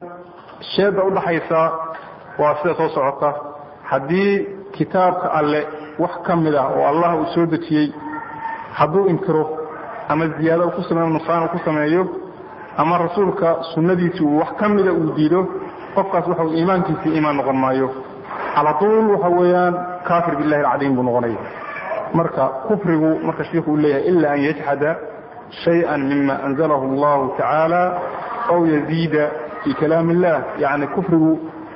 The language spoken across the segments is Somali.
sheeda udhaxaysa waa sida soo socota haddii kitaabka alle wax ka mid ah oo allah uu soo dejiyey hadduu inkiro ama ziyaado ku sameeyo nuqsaan ku sameeyo ama rasuulka sunnadiisi uu wax ka mida uu diido qofkaas waxa iimaankiisii iimaan noqon maayo cala tuul waxa weeyaan kaafir billahi alcadiim buu noqonaya marka kufrigu marka shiiku uu leeyahay ila an yajxada shayئa mima anzalahu allahu tacaala aw yaziida fi kalaam illah yani kufrigu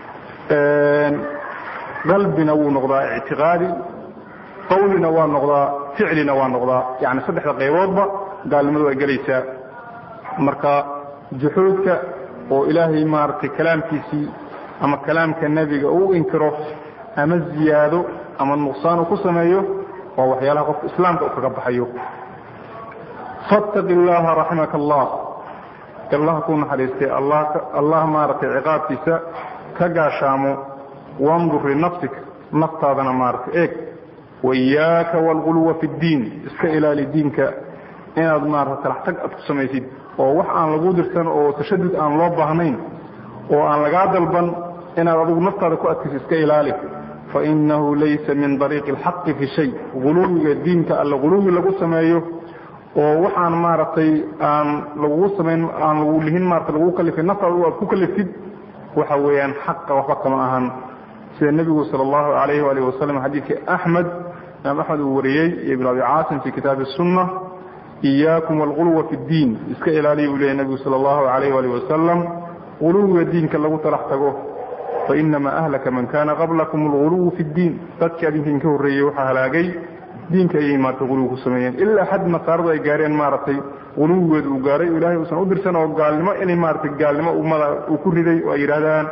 qalbina wuu noqdaa ictiqaadi qawlina waa noqdaa ficlina waa noqdaa yani saddexda qayboodba gaalnimadu ay gelaysaa marka juxuudka oo ilaahay maaragtay kalaamkiisii ama kalaamka nebiga uu inkiro ama ziyaado ama nuqsaan uu ku sameeyo waa waxyaalaha qofka islaamka u kaga baxayo fattaqi llaha raximaka allah allah ku naxariistay allah maaragtay ciqaabkiisa ka gaashaamo wandur linafsik naftaadana maaragtay eeg waiyaaka waalguluwa fi ddiin iska ilaali diinka inaad maarata talaxtag aad ku samaysid oo wax aan lagu dirsan oo tashadud aan loo baahnayn oo aan lagaa dalban inaad adigu naftaada ku adkayso iska ilaali fainahu laysa min dariiqi alxaqi fi shay guluwiga diinka alle guluwi lagu sameeyo oo waxaan maaragtay aan lagugu samayn aan lagu lihin maarata lagu kalifin naftaada aad ku kaliftid waxa weeyaan xaqa waxba kama ahan sida nebigu sala allahu alayh waalih wasalam xadiidkii axmed imaam axmed uu wariyey iyo ibn abi caasim fi kitaabi sunna iyaakum walguluwa fi ddiin iska ilaaliya uu leeyay nebigu sala allahu alayh waalih wasalam guluwiga diinka lagu talax tago fainama ahlaka man kana qablakum alguluwu fi ddiin dadkii adinkiin ka horreeyey waxaa halaagay diinka ayay maarata guluwi ku sameeyeen ilaa xad nasaaradu ay gaareen maaragtay guluwigeedu uu gaaray o ilahay uusan u dirsan oo gaalnimo inay maaragtay gaalnimo ummada uu ku riday oo ay yidhaahdaan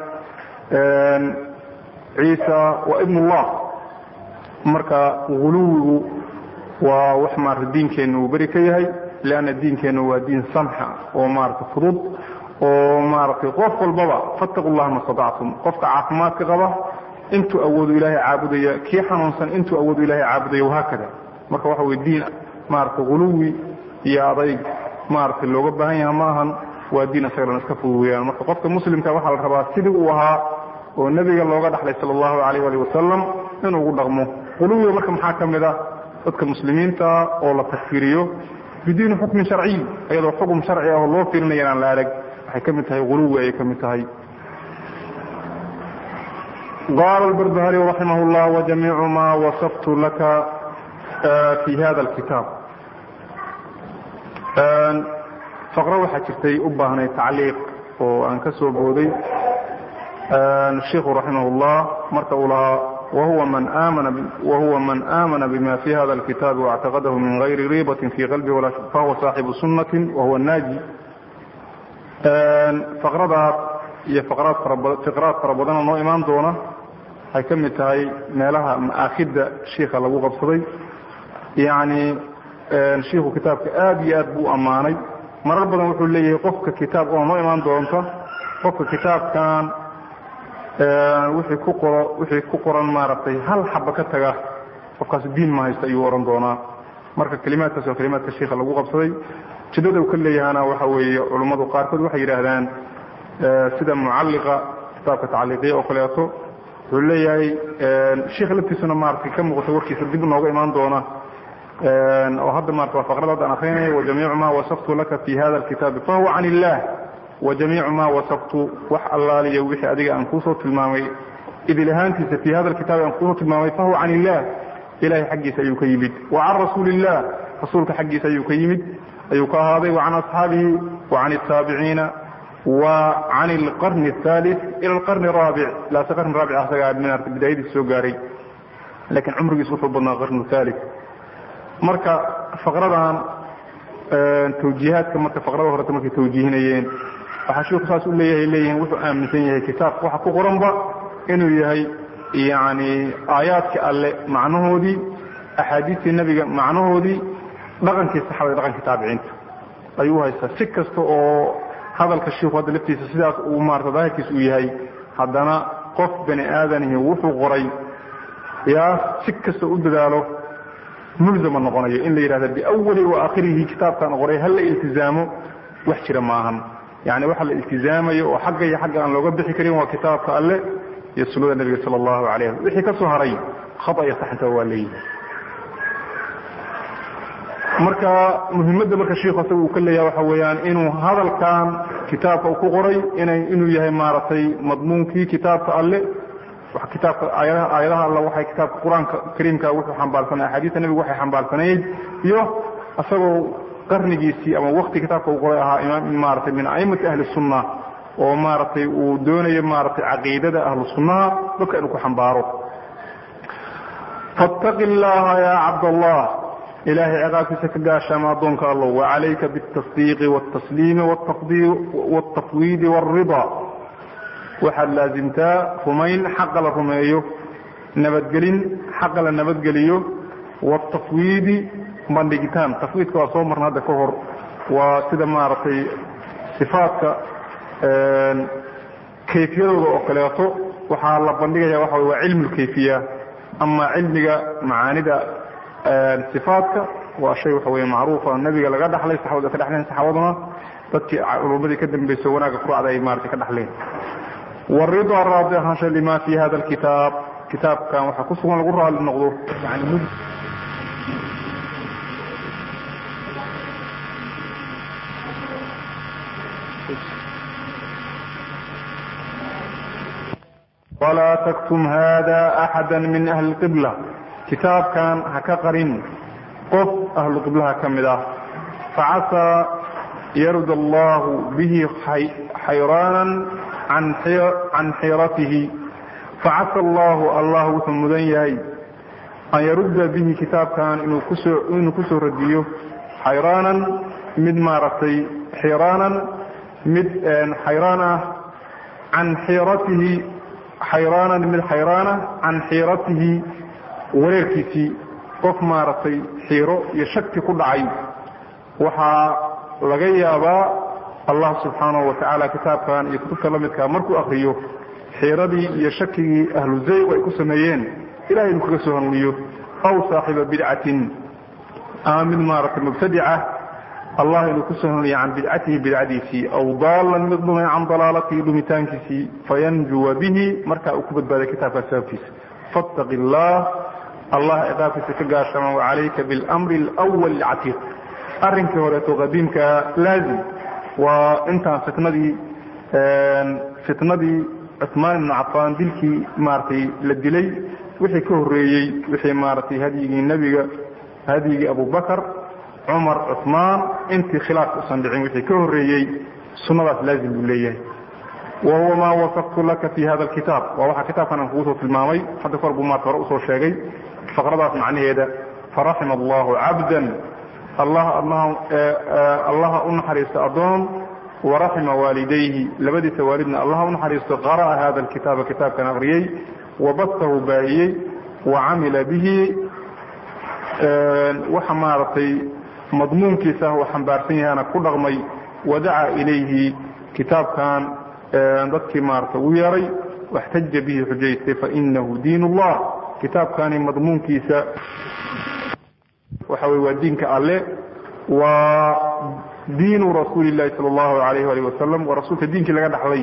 ciisa waa ibn ullah marka guluwigu waa wax maarata diinkeenna uu beri ka yahay leanna diinkeenna waa diin samxa oo maarata fudud oo maaragtay qof walbaba fattaqu llaha ma statactum qofka caafimaadka qaba intuu awoodu ilaahay caabudaya kii xanuunsan intuu awoodu ilahay caabudaya wahaakada marka waxa wey diin maaragtay guluwi iyo adayg maaragtay looga baahan yaha ma ahan waa diin isagana iska fudud weyaan marka qofka muslimka waxaa la rabaa sidii uu ahaa oo nebiga looga dhaxlay sala allahu alayh ali wasalam inuu ugu dhaqmo guluwiga marka maxaa ka mid ah dadka muslimiinta oo la takfiriyo bidiini xukmin sharciy iyadoo xukum sharci ah oo loo fiirinaya aan la arag waxay ka mid tahay guluwi ayay ka mid tahay qaala albarbahari raximah llah wajamiicu ma wasaftu laka fi hada alkitaab faqro waxaa jirtay u baahnay tacliiq oo aan ka soo booday shiku raximah اllah marka uu lahaa wahuwa man aamana bima fi hada اlkitaabi واctaqadahu min gayri riibatin fi qalbi fahuwa saaxibu sunati wahuwa naaji faqradaas iyo fiqraad fara badanoo noo imaan doona waxay ka mid tahay meelaha ma'aakida shiika lagu qabsaday yani shiiku kitaabka aad iyo aad buu ammaanay marar badan wuxuu leeyahay qofka kitaab oo noo imaan doonta qofka kitaabkan wixii ku qoro wixii ku qoran maaragtay hal xaba ka taga qofkaas diin ma haysta ayuu ohan doonaa marka kelimaadkaas waa kelimaadka shiika lagu qabsaday jidada uu ka leeyahana waxa weeye culummadu qaarkood waxay yidhaahdaan sida mucalliqa kitaabka tacliiqiya oo kaleeto wuxuu leeyahay shiikha laftiisuna maaragtay ka muuqata warkiisa dib nooga imaan doona oo hadda maarata waa faqrada haddaan akrinaya wajamiicu ma wasaftu laka fi hada alkitaabi fahuwa can illah wajamiicu ma wasaftu wax allaaliya wixii adiga aan kuusoo tilmaamay idil ahaantiisa fi hada alkitaabi aan kuusoo tilmaamay fahuwa can illah ilahay xaggiisa ayuu ka yimid wa can rasuuli illah rasuulka xaggiisa ayuu ka yimid ayuu ka ahaaday wa can asxaabihi wa can الtaabiciina wa can اlqarni الثالث ilى اlqarni الraabic ilaase qarni raabic asagaa minarta bidaayadiisa soo gaaray lakiin cumrigiis wuxuu badnaa qarni الثالث marka faqradan tawjiihaadka marka faqrada horeta markay tawjiihinayeen waxaa shiku saas u leeyahay leeyihiin wuxuu aaminsan yahay kitaabka waxa ku qoranba inuu yahay yani aayaadkii alle macnahoodii axaadiistii nebiga macnahoodii dhaqankii saxaabada dhaqankii taabiciinta ayuu haystaa si kasta oo hadalka shiiku hadda laftiisa sidaas uu maarata daahirkiis uu yahay haddana qof bani aadanihi wuxuu qoray yaa si kasta u dadaalo mulzama noqonayo in la yidhahda biawali wa aakhirihi kitaabkan qoray hal la iltizaamo wax jira maahan yani waxa la iltizaamayo oo xagga iyo xagga aan looga bixi karin waa kitaabka alle iyo sunnada nebiga sala allahu alayh wixii ka soo haray khata iyo saxinta waa leeyihi marka muhimadda marka shiikhu asaga uu ka leeyaha waxa weeyaan inuu hadalkan kitaabka uu ku qoray inay inuu yahay maaragtay madmuunkii kitaabka alle kitaabka aayadaha aayadaha alle waxay kitaabka qur-aanka kariimka wuxuu xambaarsanay axaadiista nebigu waxay xambaarsanayd iyo isagoo qarnigiisii ama wakti kitaabka uu qoray ahaa imaam maaragtay min aimati ahli sunna oo maaragtay uu doonayo maaragtay caqiidada ahlu sunnaha dadka inuu ku xambaaro fattaqi llaha ya cabdallah ilahay ciqaabkiisa ka gaashaama addoonka allow wacalayka biاtasdiiqi wاtasliimi wاtafwiidi wاlrida waxaad laasimtaa rumayn xaqa la rumeeyo nabadgelin xaqa la nabadgeliyo wاtafwiidi bandhigitaan tafwiidka waa soo marna hadda ka hor waa sida maaragtay sifaadka kayfiyadooda oo kaleeto waxaa la bandhigaya waxa waa cilmu lkayfiya ama cilmiga macaanida sifaadka waa shay waxa wey macruufa nebiga laga dhaxlay saxabada ka dhexleen saxaabaduna dadkii culummadii ka dambeysay wanaagga kuracda ay maarata ka dhaxleen waridaa raadi ahaansha lima fi hada alkitaab kitaabkan waxaa ku sugan lagu raali noqdo yani walaa taktum hada axada min ahli qibla kitaabkan ha ka qarin qof ahlu qiblaha ka mid ah facasaa yarud allahu bihi xayraanan can xiiratihi facasa allahu allah wuxuu mudan yahay an yarudda bihi kitaabkan inuu kusoo radiyo xayraanan mid maaragtay xiraanan mid xayraan ah can xiiratihi xayraanan mid xayraana can xiiratihi wareerkiisii qof maaragtay xiiro iyo shaki ku dhacay waxaa laga yaabaa allah subxaanahu wa tacaala kitaabkan iyo kutubta la midkaa markuu akriyo xiiradii iyo shakigii ahlu zayg ay ku sameeyeen ilahay inuu kaga soo hanuuniyo aw saaxiba bidcatin ama mid maaragtay mubtadica allah inuu kusoo hanuuniyo can bidcatihi bidcadiisii aw daalan mid dhumay can dalaalatihi dhumitaankiisii fayanjuwa bihi markaa uu ku badbaaday kitaabkaas sababkiisa fattaqi allah allah ciqaabkiisa ka gaashama wacalayka biاlmri اlأwal catiiq arrinkii horeeto qadiimka laazim waa intaan fitnadii fitnadii cuثmaan ibnu cafaan dilkii maaragtay la dilay wixii ka horeeyey wixii maaragtay hadyigii nebiga hadyigii abubakr cumar cuثmaan intii khilaafka usan dhicin wixii ka horeeyey sunnadaas laazim buu leeyahay wa huwa maa wasaftu laka fi hada alkitaab waa waxaa kitaabkan aan kugu soo tilmaamay hadda kor buu maarta hore usoo sheegay faqradaas macnaheeda faraxima allahu cabdan allaha u naxariista addoon waraxima waalidayhi labadiisa waalidna allaha u naxariisto qara'a hada alkitaaba kitaabkan aqriyey wabasahu baahiyey wacamila bihi waxa maaragtay madmuunkiisa uu xambaarsan yahana ku dhaqmay wadaca ilayhi kitaabkan dadkii maarata u yeeray waxtaja bihi xujaystay fainahu diin اllah kitaabkani madmuunkiisa waxa wey waa diinka alle waa diinu rasuuli اlahi salى اllahu alayh alih wasalam waa rasuulka diinkii laga dhaxlay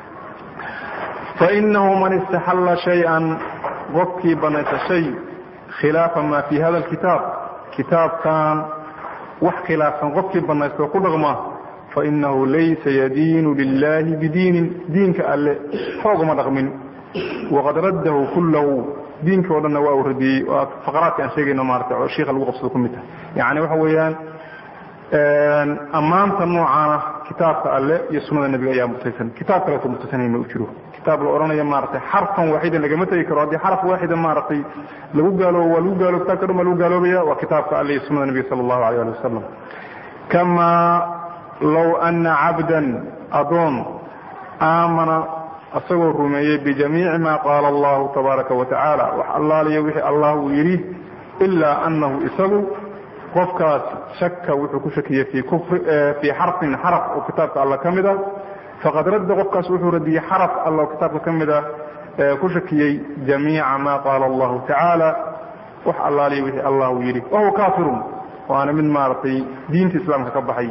fainahu man istaxalla shayئa qofkii banaysa shay khilaafa ma fi hada اlkitaab kitaabkan wax khilaafsan qofkii banaysta oo ku dhaqma fainahu laysa yadiinu lilahi bidiinin diinka alle xooguma dhaqmin waqad raddahu kullahu diinka o dhanna waa uu radiyey waa faqraadka aan sheegayno maarata oo shiika lagu qabsado ku mid tahay yani waxa weeyaan ammaanta noocaana kitaabka alle iyo sunnada nebiga ayaa mutaysan kitaab kaleeto mutaysanay ma u jiro kitaab la odhanaya maaragtay xarfan waaxidan lagama tegi karo haddii xaraf waaxida maaragtay lagu gaaloobo waa lagu gaalo kitabka dhan baa lagu gaaloobaya waa kitaabka alle iyo sunnada nebiga sala allahu alayh ali wasalam kama low ana cabdan adoon aamana isagoo rumeeyey bijamiici ma qaala allahu tabaaraka wa tacaala wax allaaliyo wixii allah uu yidhi ilaa anahu isagu qofkaas shaka wuxuu ku shakiyey fii xarfin xaraf oo kitaabka alla ka mid a faqad radda qofkaas wuxuu radiyey xaraf alla oo kitaabka ka mid a ku shakiyey jamiica ma qaala allahu tacaala wax allaaliyo wixii allah uu yidhi wahuwa kaafirun waana mid maaragtay diinta islaamka ka baxay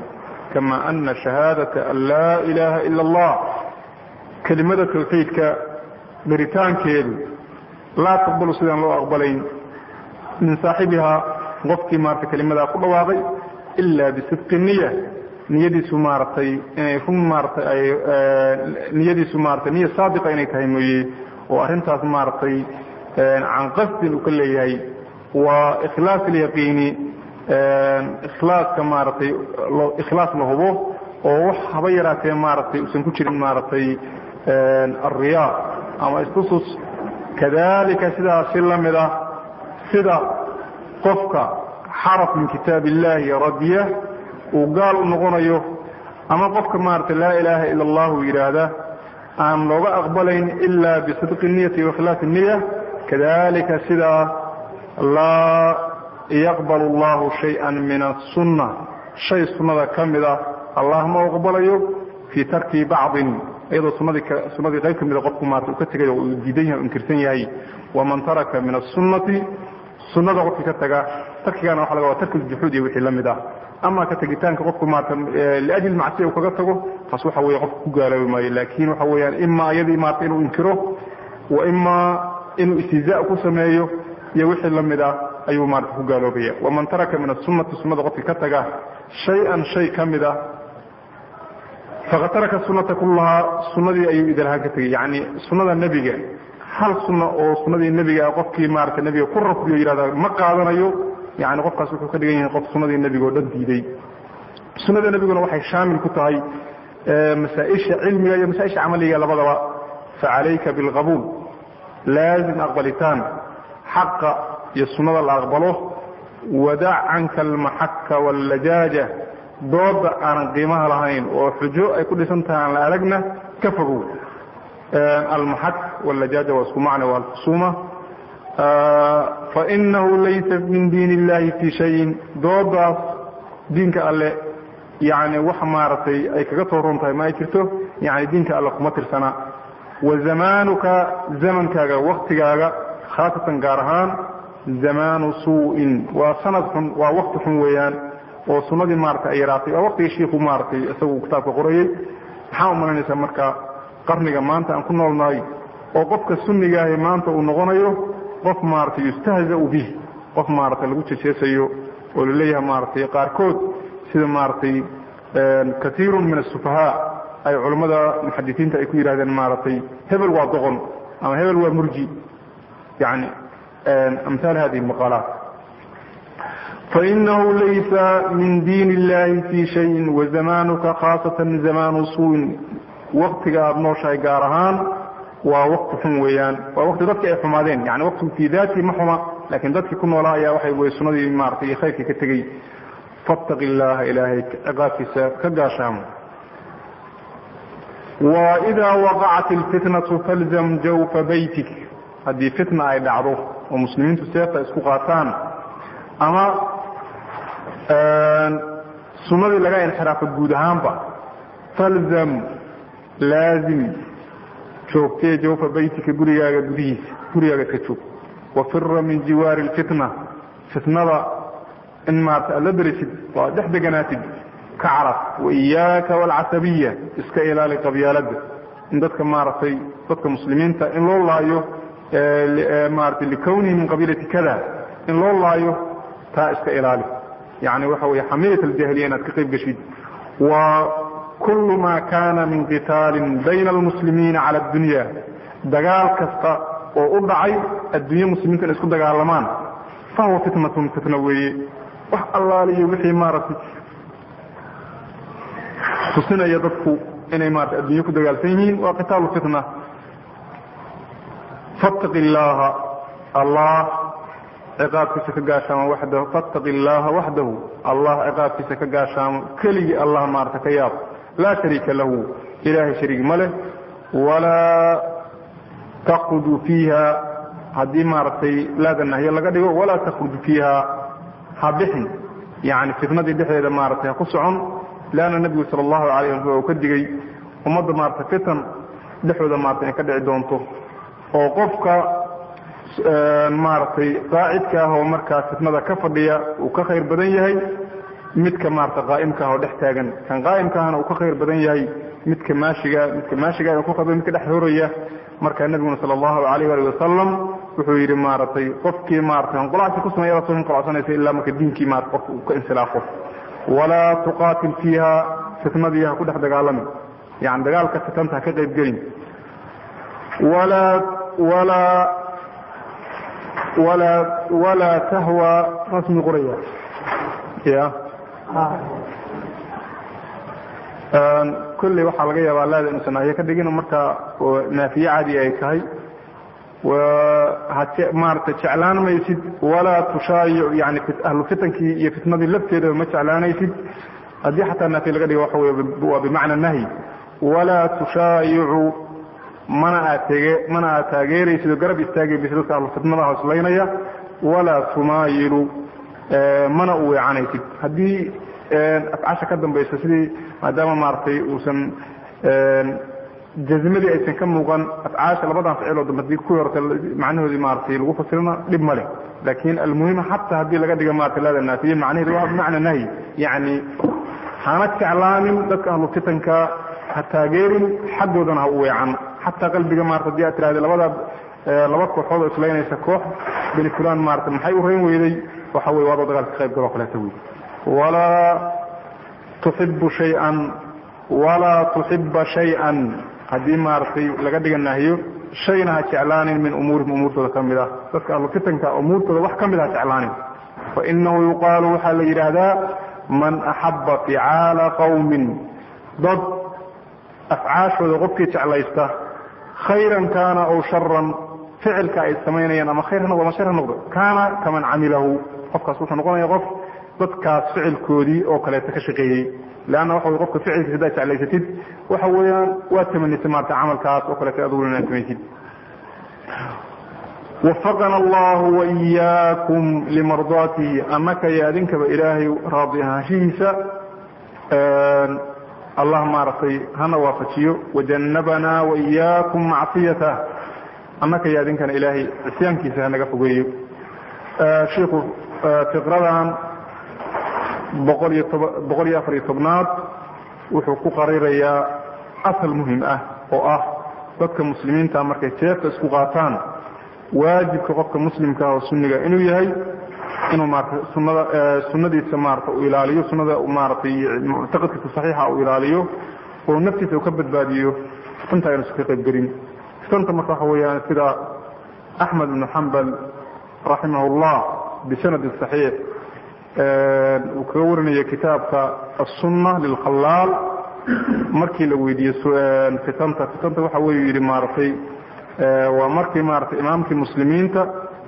kama ana shahaadata an laa ilaaha ila allah kelimada tawxiidka daritaankeedu laa taqbalu sidaan loo aqbalayn min saaxibihaa qofkii maarata kelimadaa ku dhawaaqay ila bisidqi niya niyadiisu maaratay inay run maaratay ay niyadiisu maaratay niya saadiqa inay tahay mooye oo arrintaas maaratay can qasdin uu ka leeyahay waa ikhlaas alyaqiini ikhlaaska maaratay ikhlaas la hubo oo wax haba yaraatee maaratay usan ku jirin maaratay alriyaa ama istusus kadalika sidaasi la mid ah sida qofka xaraf min kitaab illahi radiya uu gaal u noqonayo ama qofka maarata laa ilaaha ila allahu yidhaahda aan looga aqbalayn ila bisidqi niyati waikhlaas niya kadalika sidaa laa yaqbal allahu shaya min asunna shay sunnada ka mid ah allah ma aqbalayo fii tarki bacdin iyadoo sunadii sunadii qayb ka mida qofku maarata uu ka tegay oo uu diidan yahay o inkirsan yahay waman taraka min asunati sunada qofkii ka taga tarkigaana waxa laga waa tarki juxuud iyo wixii la mid ah ama ka tegitaanka qofku maarata liajli macsiya uu kaga tago taas waxa weeye qofku ku gaaloobi maayo laakin waxa weeyaan ima iyadii maarata inuu inkiro wa ima inuu istihzaa ku sameeyo iyo wixii la mid ah ayuu maarata ku gaaloobaya waman taraka min asunati sunada qofkii ka taga shay-an shay ka mid ah faqad taraka sunata kullahaa sunadii ayuu idalhaan ka tegey yani sunada nebiga hal sunna oo sunadii nebiga qofkii maarata nebiga ku rafdiyo yihahda ma qaadanayo yani qofkaas wuxuu ka dhigan yahay qof sunadii nebiga oo dhan diiday sunada nebiguna waxay shaamil ku tahay masaaisha cilmiga iyo masaaisha camaliga labadaba facalayka bilqabuul laazim aqbalitaan xaqa iyo sunada la aqbalo wadac canka almaxaka wallajaaja dooda aanan qiimaha lahayn oo xujo ay ku dhisan tahay aan la aragna ka fogow almaxak wallajaaja waa isku macna waa alkhusuuma fainahu laysa min diin illahi fii shayin doodaas diinka alle yani wax maaragtay ay kaga soo ron tahay ma ay jirto yani diinka alle kuma tirsana wa zamaanuka zamankaaga waktigaaga khaasatan gaar ahaan zamaanu suu'in waa sanad xun waa wakti xun weeyaan oo sunadii maarata ay yaraatay waa waktigii shiiku maaratay isagu kitaabka qorayey maxaa umalanaysaa marka qarniga maanta aan ku noolnahay oo qofka sunigaahi maanta uu noqonayo qof maaratay yustahzau bih qof maarata lagu jejeesayo oo laleeyahay maaratay qaarkood sida maaratay kaiirun min asufahaa ay culammada muxadisiinta ay ku yidhahdeen maaratay hebel waa doqon ama hebel waa murji yani amhaal hadihi maqaalaat fainahu laysa min diin illahi fii shayin wazamaanuka khaasatan zamaanu suuin waktiga aada nooshahay gaar ahaan waa wakti xun weeyaan waa wakti dadki ay xumaadeen yani waktigu fii daati ma xuma laakiin dadkii ku noolaa ayaa waxay wey sunadii maarata iyo khayrkii ka tegey fattaqi illaaha ilaahay ciqaabkiisa ka gaashaamo waidaa waqacat ilfitnatu falzam jawfa baytik haddii fitna ay dhacdo oo muslimiintu seefta isku qaataan ama sunadii laga inxiraafo guud ahaanba falzam laazim joogtee jawfa baytika gurigaaga gudihiisa gurigaaga ka joog wafira min jiwaari lfitna fitnada in maarata aad la darisid oo aad dhex deganaatid ka caraf waiyaaka waalcasabiya iska ilaali qabyaalada in dadka maaragtay dadka muslimiinta in loo laayo maarata likawnihi min qabiilati kada in loo laayo taa iska ilaali yani waxa wey xamiyat aljahiliya inaad ka qayb geshid wa kulu ma kana min qitaalin bayna almuslimiina cala addunya dagaal kasta oo u dhacay adduunye muslimiinta inay isku dagaalamaan fahuwa fitnatun fitna weeye wax allaaliyo wixii maaragtay tusinaya dadku inay maarata adduunye ku dagaalsan yihiin waa qitaalu fitna fattaqi illaaha allah ciqaabkiisa ka gaashaamo waxdahu fattaqi illaaha waxdahu allah ciqaabkiisa ka gaashaamo keligii allah maarata ka yaab laa shariika lahu ilaahay shariig ma leh walaa takhruju fiiha haddii maaragtay laada nahyo laga dhigo walaa takhruju fiiha ha bixin yani fitnadii dhexdeeda maaratay ha ku socon leanna nebigu sala allahu alayh wasalam uu ka digay ummadda maarata fitan dhexdooda maarata inay ka dhici doonto oo qofka maaragtay qaacidka ah oo markaa fitnada ka fadhiya uu ka khayr badan yahay midka maarata qaa'imkaah oo dhex taagan kan qaa'imkaahna uu ka khayr badan yahay midka maashiga midka maashiga ku khayr midka dhex horaya marka nabiguna sala allahu alayh ali wasalam wuxuu yidhi maaragtay qofkii maratay hanqulacsi ku sameeya soo hanqulacsanaysa ilaa marka diinkii maarata qofka uu ka insilaafo walaa tuqaatil fiiha fitnadii ha ku dhex dagaalami yani dagaalka fitanta ha ka qayb gelin walaa walaa walaa walaa tahwa rasmi qoraya ya kolley waxaa laga yaabaa laada inuusan nahyo ka dhigin marka naafiye caadi ay tahay maarata jeclaan maysid walaa tushaayic yani ahlu fitankii iyo fitnadii lafteedaba ma jeclaanaysid haddii xataa naafiye laga dhigo waxa wey waa bimacna nahyi walaa tushaayicu mana aad tege mana aad taageeraysid oo garab istaagaysid dadka ahlu fitnada hoslaynaya walaa tumaayilu mana u weecanaysid haddii afcasha ka dambaysa sidii maadaama maaragtay uusan jazmadii aysan ka muuqan afcaasha labadan ficiloo dambe hadii kuwii horta macnahoodii maaragtay lagu fasirana dhib ma leh laakin almuhim xataa haddii laga dhiga maarata laada naafiye macnaheedu waa bimacna nahyi yacni hana jeclaanin dadka ahlu fitanka ha taageerin xaggoodana ha u weecan xataa qalbiga maarata hadii aad tirahda labada laba kooxood oo islaynaysa koox beni fulan maarata maxay u reyn weyday waxa wey waadoo dagaalka ka qayb galoo kaleeta wey walaa tuxibu shay-an walaa tuxiba shay-an haddii maaragtay laga dhiga nahyo shayna ha jeclaanin min umuurihim umuurtooda ka mid ah dadka ahlu fitanka umuurtooda wax ka mid ha jeclaanin fainahu yuqaalu waxaa la yidhaahdaa man axaba ficaala qawmin dad afcaashooda qofkii jeclaysta khayran kaana aw sharan ficilka ay samaynayaan ama khayr ha noqdo ama shar ha noqdo kaana kaman camilahu qofkaas wuxuu noqonaya qof dadkaas ficilkoodii oo kaleeta ka shaqeeyey leanna waxa wey qofka ficilkiisa haddaad jeclaysatid waxa weeyaan waa tamanisa maarata camalkaas oo kaleeta aduguna inaad samaysid wafaqana allahu waiyaakum limardaatihi annaka iyo adinkaba ilaahay raadi ahaanshihiisa allah maaragtay hana waafajiyo wajannabanaa waiyaakum macsiyatah annaka iyo adinkana ilaahay cisyaankiisa hanaga fogeeyo shiiku fiqradan boqol iyo toba boqol iyo afar iyo tobnaad wuxuu ku qarirayaa asal muhim ah oo ah dadka muslimiinta markay jeefta isku qaataan waajibka qofka muslimka oo sunniga inuu yahay inuu maarata sunada sunadiisa maarata uu ilaaliyo sunada maaratay muctaqadkiisa saxiixa uu ilaaliyo oo naftiisa uu ka badbaadiyo fitanta aynu iska qayb gelin fitanta marka waxa weeyaan sida axmed ibnu xambal raximah llah bisanadi saxiix uu kaga warinaya kitaabka aلsuna lilkhalaal markii la weydiiyey fitanta fitanta waxa wey yihi maaragtay waa markii maratay imaamkii muslimiinta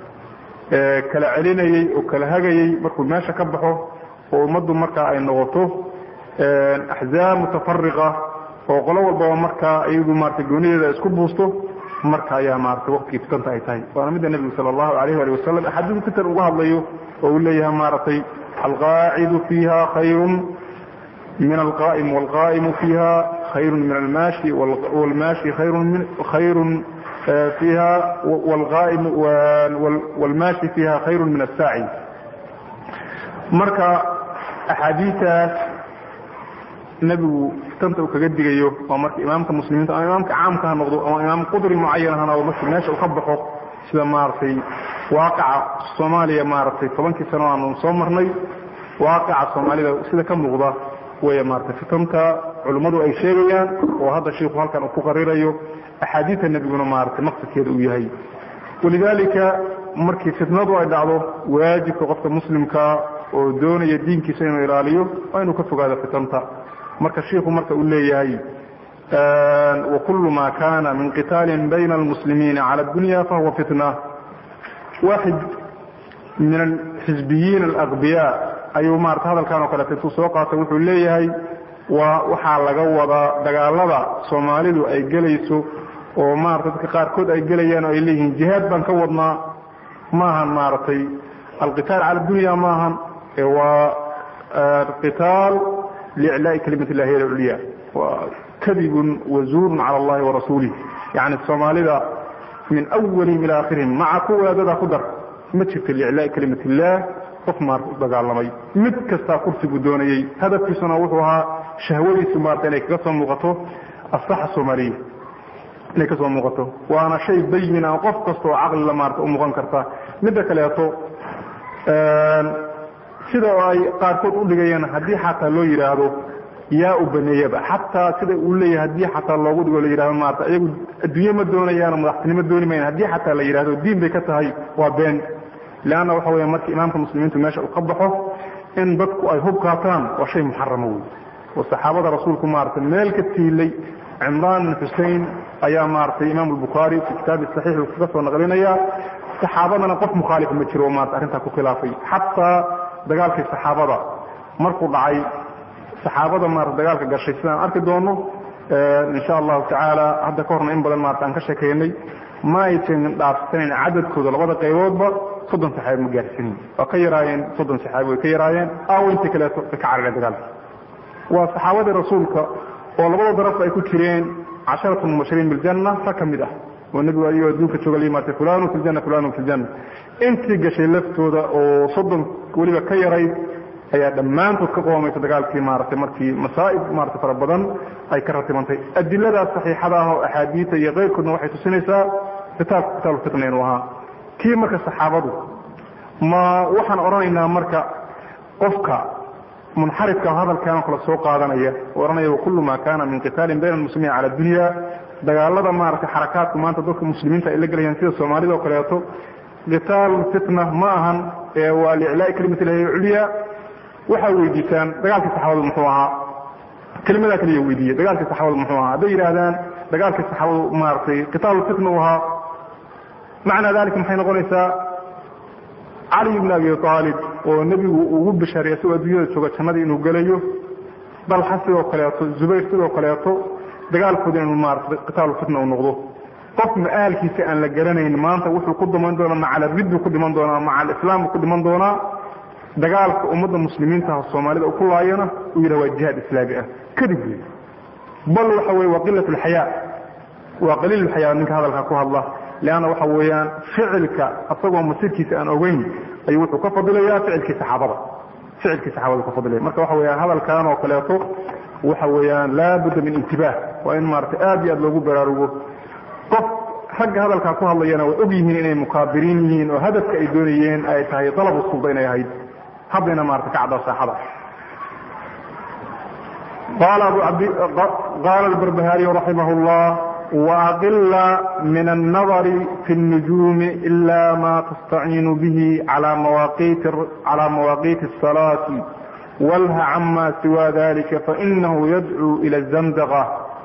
kala celinayey oo kala hagayey markuu meesha ka baxo oo ummaddu markaa ay noqoto axzaab mutafariqa oo qolo walbaba markaa iyagu maratay goonideeda isku buusto marka ayaa maratay waqtigii fitanta ay tahay waana midda nebigu sala allahu alayh ali wasalam axaadiisu fitan uga hadlayo oo uu leeyahay maaragtay alqaacidu fiiha khayrun min alqaa'im wاlqaa'imu fiiha khayru min almaashi wاlmaashi khayru fiiha wاlqaa'im wاlmaashi fiiha khayru min asaaci marka axaadiistaas nebigu fitanta uu kaga digayo waa marka imaamka muslimiinta ama imaamka caamka ha noqdo ama imaam qudri mucayan ha noqdo markii meesha uu ka baxo sida maaragtay waaqaca soomaaliya maaragtay tobankii sano aanu soo marnay waaqaca soomaalida sida ka muuqda weya maaragtay fitanta culimmadu ay sheegayaan oo hadda shiiku halkan uu ku qarirayo axaadiidta nebiguna maaragtay maqsadkeeda uu yahay walidaalika markii fitnadu ay dhacdo waajibka qofka muslimka oo doonaya diinkiisa inuu ilaaliyo waa inuu ka fogaado fitanta marka shiiku marka uu leeyahay wakulu ma kana min qitaalin bayna almuslimiina cala addunya fahuwa fitna waaxid min alxisbiyiin alaqbiya ayuu maarata hadalkan oo kaleeta intuu soo qaatay wuxuu leeyahay waa waxaa laga wadaa dagaalada soomaalidu ay gelayso oo maarata dadka qaarkood ay gelayaan oo ay leeyihiin jihaad baan ka wadnaa maahan maaragtay alqitaal cala dunya maahan waa qitaal liiclaa'i kalimat illahi alculya waa kadibun wazuurun cala allahi warasuulih yani soomaalida min awalihim ila akhirihim maca kuwa wadaadadaa ku dar ma jirto liiclaa'i kalimat illah qof maarata u dagaalamay mid kastaa kursigu doonayey hadafkiisuna wuxuu ahaa shahwadiisu maarata inay kaga soo muuqato asaxa soomaaliya inay kasoo muuqato waana shay bayin a qof kasta oo caqlila maarata u muuqan karta midda kaleeto sida ay qaarkood u dhigayeen haddii xataa loo yidhaahdo yaa u baneeyaba xataa sida uu leeyahay haddii xataa loogu dhigo la yidhahdo maarata iyagu adduunye ma doonayaan madaxtinimo dooni mayan haddii xataa la yidhahdo diin bay ka tahay waa been leanna waxa weya markii imaamka muslimiintu meesha uu ka baxo in dadku ay hub qaataan waa shay muxarama wey oo saxaabada rasuulku maaragtay meel ka tiilay cimraan bin xusein ayaa maaragtay imaam albukhaari fi kitaabi saxiix uu kaga soo naqlinaya saxaabadana qof mukhaalifa ma jiro oo maarata arrintaa ku khilaafay xataa dagaalkii saxaabada markuu dhacay saxaabada maarata dagaalka gashay sidaan arki doono insha allahu tacaala hadda ka horna in badan maarata aan ka sheekeynay ma aysan dhaafsanayn cadadkooda labada qayboodba soddon saxaabi ma gaarsiinin waa ka yaraayeen soddon saxaabi way ka yaraayeen aawo inta kaleeto way ka carareen dagaalka waa saxaabadii rasuulka oo labada daraf ay ku jireen casharatu mubashiriin biljanna rag ka mid ah oo nebigu ayuu adduunka jooga la yimaatay fulanu fi ljanna fulanu fi ljanna intii gashay laftooda oo soddon weliba ka yarayd ayaa dhammaantood ka qoomaysa dagaalkii maaragtay markii masaa'ib maarata fara badan ay ka ratibantay adiladaas saxiixada ah oo axaadiita iyo keyrkoodna waxay tusinaysaa kitaabka kitaabu fitna inuu ahaa kii marka saxaabadu ma waxaan odhanaynaa marka qofka munxarifka hadalkaanoo kale soo qaadanaya oo odhanaya wakullu maa kaana min qitaalin bayna almuslimiin cala dunya dagaalada maaragtay xarakaadka maanta dadka muslimiinta ay la gelayaan sida soomaalida oo kaleeto qitaal fitna ma ahan ee waa liclaa'i kalimat ilahi culya waxaa weydiisaan dagaalkii saxaabadu muxuu ahaa kelimadaa kaliya weydiiye dagaalkii saxaabadu muxuu ahaa hadday yidhaahdaan dagaalkii saxaabadu maaragtay qitaalu fitna u ahaa macnaa dalika maxay noqonaysaa cali ibn abi aalib oo nebigu ugu bishaaray isagoo adduunyada jooga jannadii inuu gelayo dalxa sidoo kaleeto zubayr sidoo kaleeto dagaalkooda inuu maarata qitaalu fitna uu noqdo qof ma-aalkiisa aan la garanayn maanta wuxuu ku dhiman doonaa macal riddu ku dhiman doonaa macal islaam ku dhiman doonaa dagaalka ummadda muslimiintaha soomaalida u ku laayana uu yidhaha waa jihaad islaami ah kadib wey bal waxa weye waa qilat lxayaa waa qaliil lxayaa ninka hadalka ku hadla leanna waxa weeyaan ficilka asagoo masirkiisa aan ogeyn ayuu wuxuu ka fadilayaa ficilkii saxaabada ficilkii saxaabada ka fadilaya marka waxa weyaan hadalkan oo kaleeto waxa weeyaan laabudda min intibaah waa in maarata aad iyo aad loogu baraarugo qof ragga hadalkaa ku hadlayana way og yihiin inay mukaabiriin yihiin oo hadafka ay doonayeen ay tahay dalabu sulda inay ahayd haddayna maarata ka caddaa saaxada qaala albarbahariyu raximah llah waaqila min annadari fi اnnujuumi ila ma tastaciinu bihi cala mawaaqiiti الsalaati walha cama siwa dalika fainahu yadcuu ila الzandqa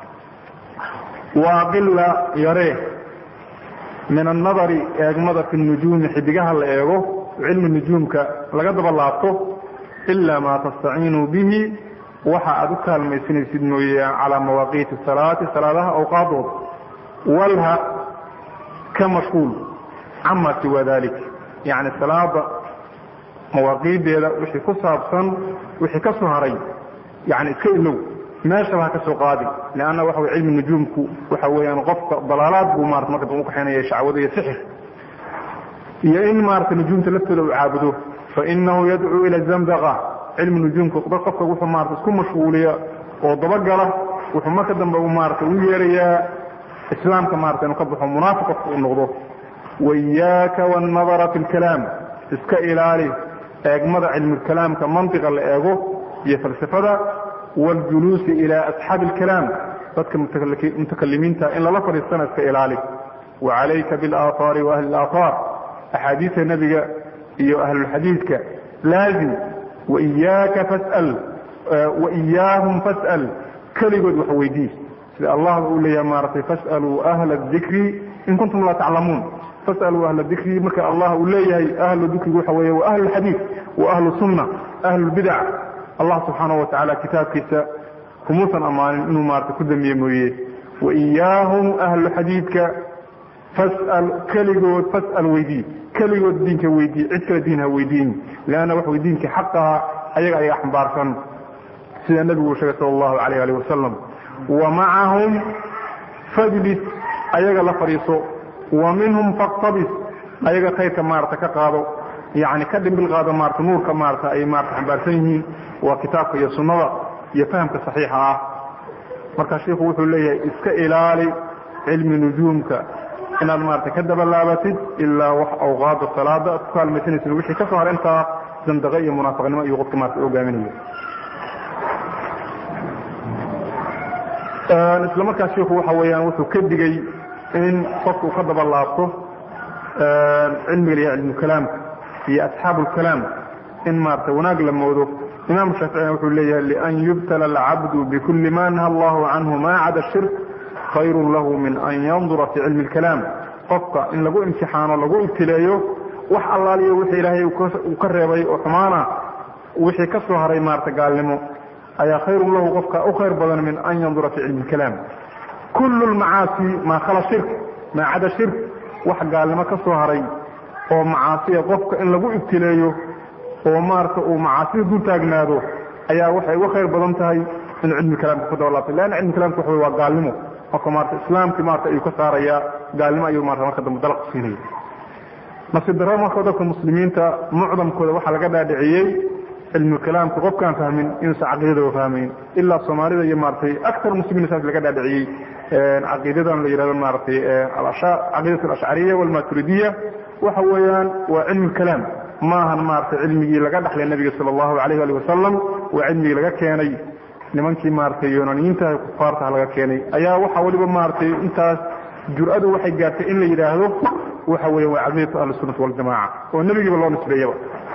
waaqila yaree min annadari eegmada fi nujuumi xidigaha la eego cilmi nujuumka laga daba laabto ilaa maa tastaciinuu bihi waxa aad u kaalmaysanaysid mooye calaa mawaaqiiti salaati salaadaha awqaadooda walha ka mashquul cama siwa dalik yacni salaada mawaaqiideeda wixii ku saabsan wixii ka soo haray yani iska ilow meeshaba ha ka soo qaadi leanna waxa way cilmi nujuumku waxa weeyaan qofka dalaalaad buu maarata marka dambe ukaxaynaya shacwada iyo sixir iyo in maarata nujuumta laftooda uu caabudo fainahu yadcuu ila zamdaqa cilmi nujuumka qofka wuxuu maarata isku mashquuliya oo dabagala wuxuu marka dambe u maarata u yeerayaa islaamka maarata inuu ka baxo munaafiq qofka uu noqdo waiyaaka wannadara fi lkalaam iska ilaali eegmada cilmukalaamka mantiqa la eego iyo falsafada wاljuluusi ilى asxaabi اlkalaam dadka mutakalimiinta in lala fadhiistana iska ilaali wacalayka biاlaahaari waahli اlaahaar axaadiista nebiga iyo ahlulxadiidka laazim waiyaaka fas'al waiyaahum fas'al keligood wax weydii sida allah uu leeyahay maaratay fas'aluu ahla اdikri in kuntum laa taclamuun fas'aluu ahla dikri marka allah uu leeyahay ahlu dikrigu waxa weeye wa ahlu اlxadiid wa ahlu sunna ahlu اlbidac allah subxaanaه watacaala kitaabkiisa kumuusan ammaanin inuu maarata ku damiye mooye waiyaahum ahlu xadiidka fas'al keligood fas'al weydii keligood diinka weydii cid kale diin ha weydiin leanna wax way diinkii xaqaha ayaga ayaa xambaarsan sida nebigu uu sheegay sala allahu alayh alih wasalam wa macahum fajlis ayaga la fadhiiso wa minhum faktabis ayaga khayrka maarata ka qaado yani ka dhimbil qaado maarata nuurka maarata ay maarata xambaarsan yihiin waa kitaabka iyo sunnada iyo fahamka saxiixa ah marka shiikhu wuxuu leeyahay iska ilaali cilmi nujuumka inaad maarata ka dabalaabatid ilaa wax awqaada salaada aad ku kaalmaysanaysid wixii ka soo har intaa zandaqe iyo munaafiqnimo iyo qofka maarata hogaaminayo isla markaas shiikhu waxa weeyaan wuxuu ka digay in qofka uu ka daba laabto cilmiga iyo cilmukalaamka iyo asxaabu lkalaam in maarata wanaag la moodo imam shaaficina wuxuu leeyahay lian yubtala alcabdu bikuli ma naha allahu canhu ma cada shirk khayrun lahu min an yandura fi cilmi اlkalaam qofka in lagu imtixaano lagu ibtileeyo wax allaaliyo wixii ilaahay uu ka reebay oo xumaana wixii ka soo haray maarata gaalnimo ayaa khayrun lahu qofka u khayr badan min an yandura fi cilmi اlkalaam kul lmacaasi maa khala shirk maa cada shirk wax gaalnimo ka soo haray oo macaasiya qofka in lagu ibtileeyo oo maarata uu macaasida dul taagnaado ayaa waxay uga khayr badan tahay in cilmi kalaamka ku dabalaabtay leanna cilmi kalamka waxa wey waa gaalnimo marka maarata islaamkii maarata ayuu ka saarayaa gaalnimo ayuu maarata marka dambe dalaq siinaya nasiib darro marka dadka muslimiinta mucdamkooda waxaa laga dhaadhiciyey cilmi kalaamka qofkaan fahmin inuusan caqiidadaba fahmayn ilaa soomaalida iyo maaratay aktar muslimiin saas laga dhaadhiciyey caqiidadan la yihahdo maaratay caqiidat alashcariya walmaturidiya waxa weeyaan waa cilmi kalaam maahan maarata cilmigii laga dhaxlay nabiga sala allahu alayh ali wasalam waa cilmigii laga keenay nimankii maaratay yoonaniyiinta kufaartaha laga keenay ayaa waxa waliba maaratay intaas jur-adu waxay gaartay in la yidhaahdo waxa weya waa caqiidatu ahlisunati waljamaca oo nebigiiba loo nisbeeyaba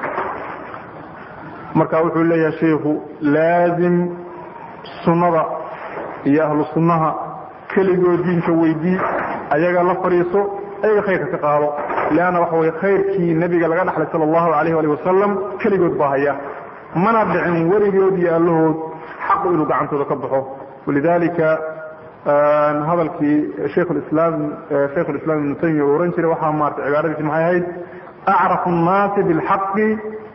marka wuxuu leeyahay sheikhu laazim sunnada iyo ahlu sunnaha keligoo diinka weydii ayaga la fadhiiso ayaga khayrka ka qaado leanna waxa weye khayrkii nebiga laga dhaxlay sala allahu alayh ali wasalam keligood baa haya mana dhicin weligood iyo allahood xaqu inuu gacantooda ka baxo walidalika hadalkii shekhulislaam shaykhu lislaam ibnu taymiya uu ohan jiray waxaa maarata cibaaradiisi maxay ahayd acrafu nnaasi bilxaqi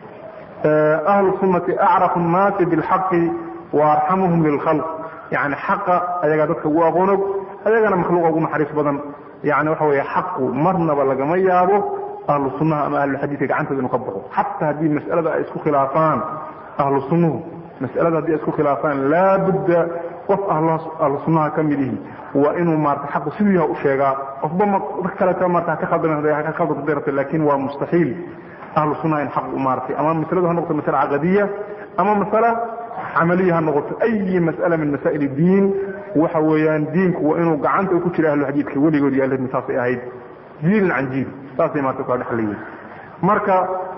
ahlu sunnati acrafu nnaasi bilxaqi wa arxamuhum lilkhalq yani xaqa ayagaa dadka ugu aqoonog ayagana makhluuqa ugu naxariis badan yani waxa weeye xaqu marnaba lagama yaabo ahlu sunnaha ama ahlulxadiidka gacantooda inuu ka baxo xataa haddii mas'alada ay isku khilaafaan ahlu sunnuhu mas'alada haddii ay isku khilaafaan laabudda qof ahlu sunnaha ka mid ihi waa inuu maarata xaqu siduu yaha u sheegaa qofba dad kaleeta marata haka khaldamka khaldamta lakin waa mustaxiil ahlu sunnaha in xaq u maaratay ama masaladu ha noqoto masale caqadiya ama masale camaliya ha noqoto ayi mas'ala min masaa'il diin waxa weeyaan diinku waa inuu gacanta ku jira ahluxadiidka weligood iyo ahlhadmi saasay ahayd jiilin can jiil saasay maarata kala dhexlayeen marka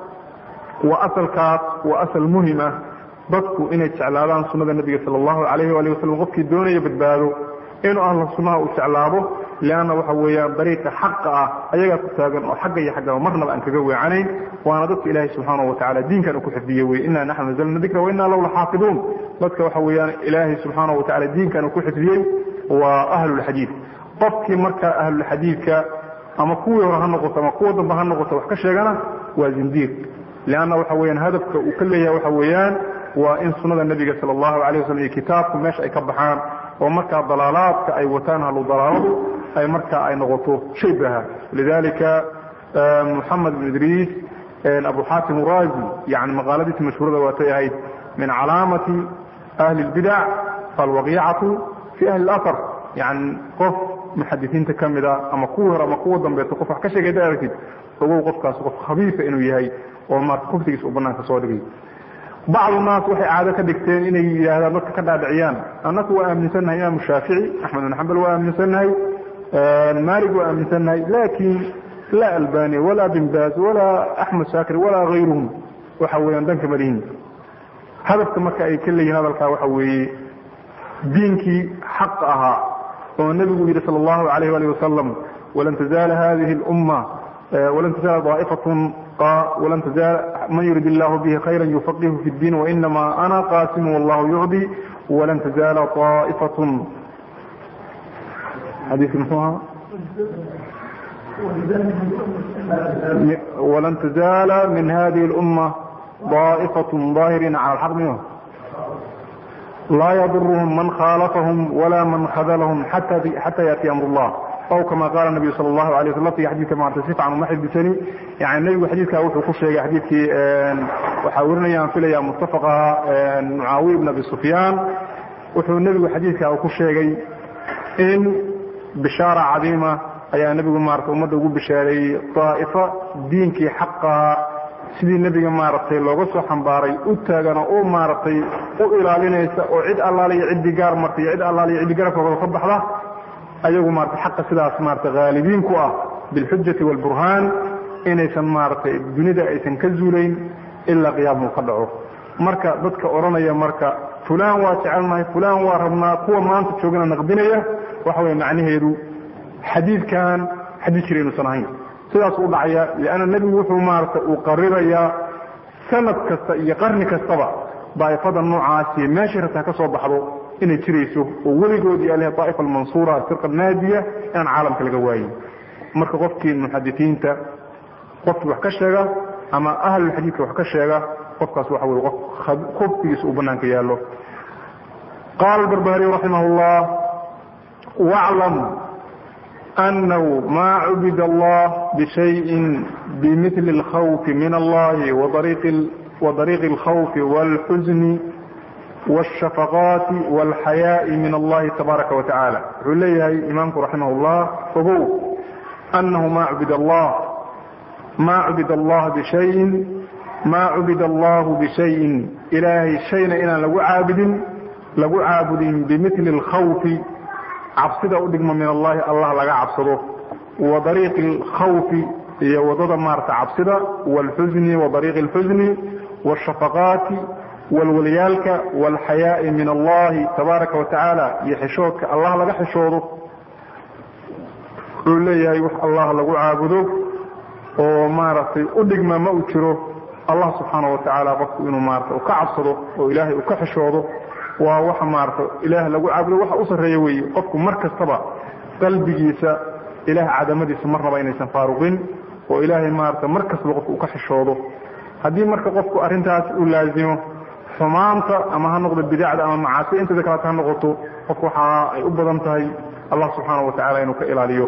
waa asalkaas waa asal muhim ah dadku inay jeclaadaan sunnada nebiga sala allahu alayh waali wasalam qofkii doonaya badbaado inuu ahlu sunnaha uu jeclaado leanna waxa weeyaan dariiqa xaqa ah ayagaa ku taagan oo xagga iyo xaggaba marnaba aan kaga weecanayn waana dadka ilaahay subxaanahu watacala diinkan uu ku xifdiye wey inaa naxnu nazalna dikra wa inaa lahu laxaafiduun dadka waxa weeyaan ilaahay subxaanahu watacala diinkan uu ku xifdiyey waa ahlulxadiid qofkii marka ahlulxadiidka ama kuwii hore ha noqoto ama kuwa dambe ha noqoto wax ka sheegana waa zindiiq leanna waxa weyaan hadafka uu ka leeyahay waxa weeyaan waa in sunnada nebiga sala allahu alayh wasalam iyo kitaabku meesha ay ka baxaan oo markaa dalaalaadka ay wataan halu dalaaladu ay markaa ay noqoto shay baha lidalika moxamed bn idriis abu xaatim urazi yani maqaaladiisi mashhuurada waatay ahayd min calaamati ahli اlbidac alwaqiicatu fi ahli اlahar yani qof muxadisiinta ka mida ama kuwii hore ama kuwa dambeeto qof wax ka sheegay da aragtid ogow qofkaas qof khabiifa inuu yahay oo maarta kuftigiis uu banaanka soo dhigay bacdu naas waxay caado ka dhigteen inay yidhaahdaan dadka ka dhaadhiciyaan annaku waa aaminsannahay imaamu shaafici axmed bin xambal waa aaminsannahay maalig waa aaminsannahay laakin laa albani walaa bin baaz walaa axmed shaakir walaa hayruhum waxa weeyaan danka malihin hadafka marka ay ka leeyihin hadalkaa waxa weeye diinkii xaq ahaa oo nebigu yidhi sala allahu alayh ali wasalam walan tazaala hadihi اlumma walan tazaala daa'ifatun walan tazaal man yurid illahu bihi khayra yufaqihu fi اddiin wainama ana qaasimu wallahu yucdi walan tazaala طaa'ifatun xadiiski muxuu ahaa walan tazaala min hadihi اlumma ضائفة ظاهرين على الحق منهم لا يضرهم من خالفهم ولا من خذلهم حتى حتى يأتي أمر الله ow kama qaala nabiyu sala allahu alay waslam laftiga xadidka maarata si fiican uma xifdisani yani nebigu xadiidkaa wuxuu ku sheegay xadiidkii waxaa werinaya aan filaya muttafaqa mucaawiya ibn abi sufyaan wuxuu nebigu xadiidkaa ku sheegay in bishaara cadiima ayaa nebigu maarata ummadda ugu bishaareeyey daa'ifo diinkii xaqaha sidii nebiga maaragtay looga soo xambaaray u taagana oo maaragtay u ilaalinaysa oo cid allaaliyo ciddii gaar martay iyo cid allaaliyo ciddii garabkooda ka baxda ayagu maaragtay xaqa sidaas maaragtay haalibiin ku ah bilxujati waalburhaan inaysan maaragtay dunida aysan ka zuulayn ilaa qiyaamuu ka dhaco marka dadka odhanaya marka fulaan waa jecelnahay fulaan waa rabnaa kuwa maanta joogana naqdinaya waxa weye macnaheedu xadiidkan xadiid jira inuusan ahayn sidaas u dhacaya lianna nebigu wuxuu maaragtay uu qarirayaa sanad kasta iyo qarni kastaba daa'ifada noocaasi meeshay rabtaa ka soo baxdo inay jirayso oo weligood iyo aleh daa'ifa almansuura firqa naadiya inaan caalamka laga waayin marka qofkii muxadisiinta qofkii wax ka sheega ama ahlulxadiidka wax ka sheega qofkaas waxa weye qof khubtigiisa uu banaanka yaallo qaala albarbahariy raximah llah waclam أنه ما عبد الله بشيء بمثل الخوف من الله وطريق, وطريق الخوف والحزن والشفقات والحياء من الله تبارك وتعالى عليه إمامك رحمه الله فهو أنه ما عبد الله ما عبد الله بشيء ما عبد الله بشيء إلهي شيء إنا لو عابد لو عابد بمثل الخوف cabsida u dhigma min allahi allah laga cabsado wa dariiqi alkhawfi iyo wadada maarata cabsida waalxusni wa dariiqi alxusni washafaqaati walwalyaalka waalxayaa'i min allahi tabaaraka wa tacaala iyo xishoodka allah laga xishoodo wuxuu leeyahay wax allah lagu caabudo oo maaragtay u dhigma ma u jiro allah subxaana wa tacaala qofku inuu maarata u ka cabsado oo ilaahay uu ka xishoodo waa waxa maarata ilaah lagu caabudo waxa u sarreeya weeye qofku mar kastaba qalbigiisa ilaah cadamadiisa marnaba inaysan faaruqin oo ilaahay maarata mar kastaba qofku uu ka xishoodo haddii marka qofku arrintaas u laazimo xumaanta ama ha noqdo bidacda ama macaasi inteeda kaleeta ha noqoto qofku waxa ay u badan tahay allah subxaana wa tacala inuu ka ilaaliyo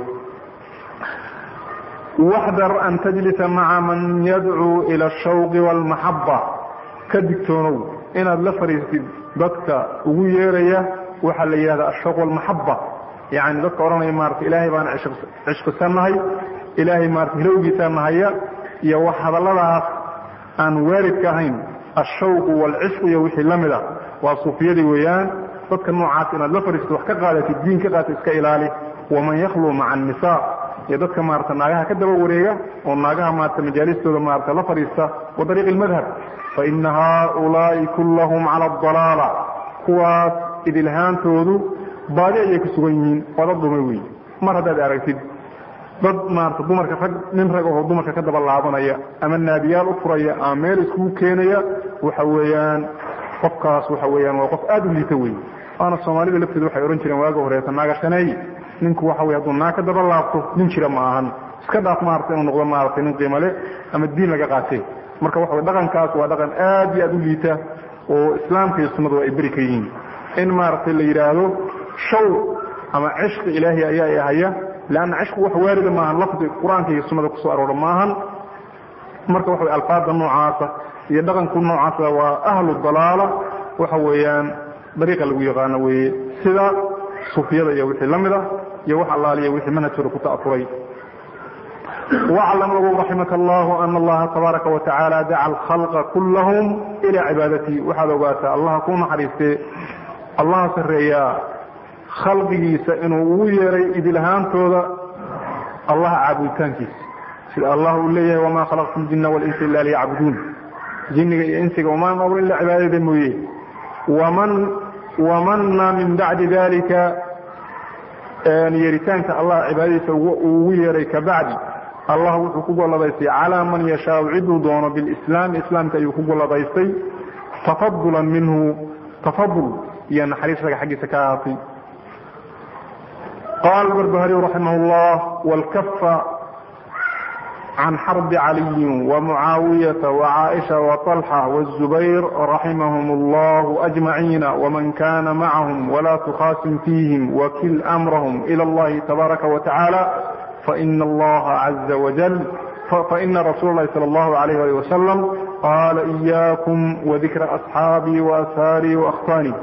waxdar an tajlisa maca man yadcuu ila ashawqi waalmaxaba ka digtoonow inaad la fariistid dadka ugu yeeraya waxaa la yidhahda ashawq walmaxaba yani dadka odhanaya maarata ilaahay baan cishqisannahay ilaahay maarata hilowgiisaan nahaya iyo wax hadalladaas aan waaridka ahayn ashawqu waalcishqu iyo wixii la mid a waa suufiyadii weeyaan dadka noocaas inaad la fariistid wax ka qaadatid diin ka qaata iska ilaali waman yakhluu maca annisaa iyo dadka maarata naagaha ka daba wareega oo naagaha maarata majaalistooda maarata la fadhiista wa dariiqi almadhab faina haaulaa'i kullahum cala adalaala kuwaas idilhaantoodu baadi ayay ku sugan yihiin waa dad dhumay weeye mar haddaad aragtid dad maarata dumarka rag nin rag oo dumarka ka daba laabanaya ama naadiyaal u furaya ama meel iskugu keenaya waxa weeyaan qofkaas waxa weeyaan waa qof aada u liita wey waana soomaalida lafteeda waxay odhan jireen waaga horeeta naaga shaneey ninku waxa wey hadduu naag ka daba laabto nin jira ma ahan iska dhaaf maarata inuu noqdo maaragtay nin qiimale ama diin laga qaatee marka waxa wey dhaqankaas waa dhaqan aad iyo aad u liita oo islaamka iyo sunnadu ay beri ka yihiin in maaragtay la yidhaahdo shaw ama cishqi ilaahi ayaa ahaya leanna cishqigu wax waarida maahan lafdi qur-aanka iyo sunnada kusoo aroora maahan marka waxa wey alfaada noocaasa iyo dhaqanku noocaasa waa ahlu dalaala waxa weeyaan dariiqa lagu yaqaano weeye sida sufiyada iyo wixii la mid ah iyo wax allaaliya wixii manhajkooda ku ta'afuray waclam ogow raximaka allahu ana allaha tabaaraka wa tacaala daca alkhalqa kullahum ilaa cibaadatii waxaad ogaataa allaha ku naxariistee allaha sarreeyaa khalqigiisa inuu ugu yeeray idilahaantooda allaha caabuditaankiisa sida allah uu leeyahay wamaa khalaqtu ljinna walinsa ila liyacbuduun jinniga iyo insiga umaan abrin ila cibaadada mooye waman wamana min bacdi dalika yeeritaanka allah cibaadadiisa uu ugu yeeray ka bacdi allah wuxuu ku golladaystay calaa man yashaau ciduu doono bilislaami islaamka ayuu ku golladaystay tafadulan minhu tafadul iyo naxariis raga xaggiisa ka ahaatay qaala barbahariy raximah llah wlkafa can xarbi caliyin wamucaawiyata wacaaisha waطalxa wالzubayr raximahum اllah ajmaciina wman kana macahum wla tukhasim fiihim wakil amrahum ilى اllahi tabaaraka watacaala faina allaha caza wajal faina rasuula اlahi salى اllahu alayh ali wasalam qaala إiyaakum wadikra asxaabii waashaarii waأkhwaanii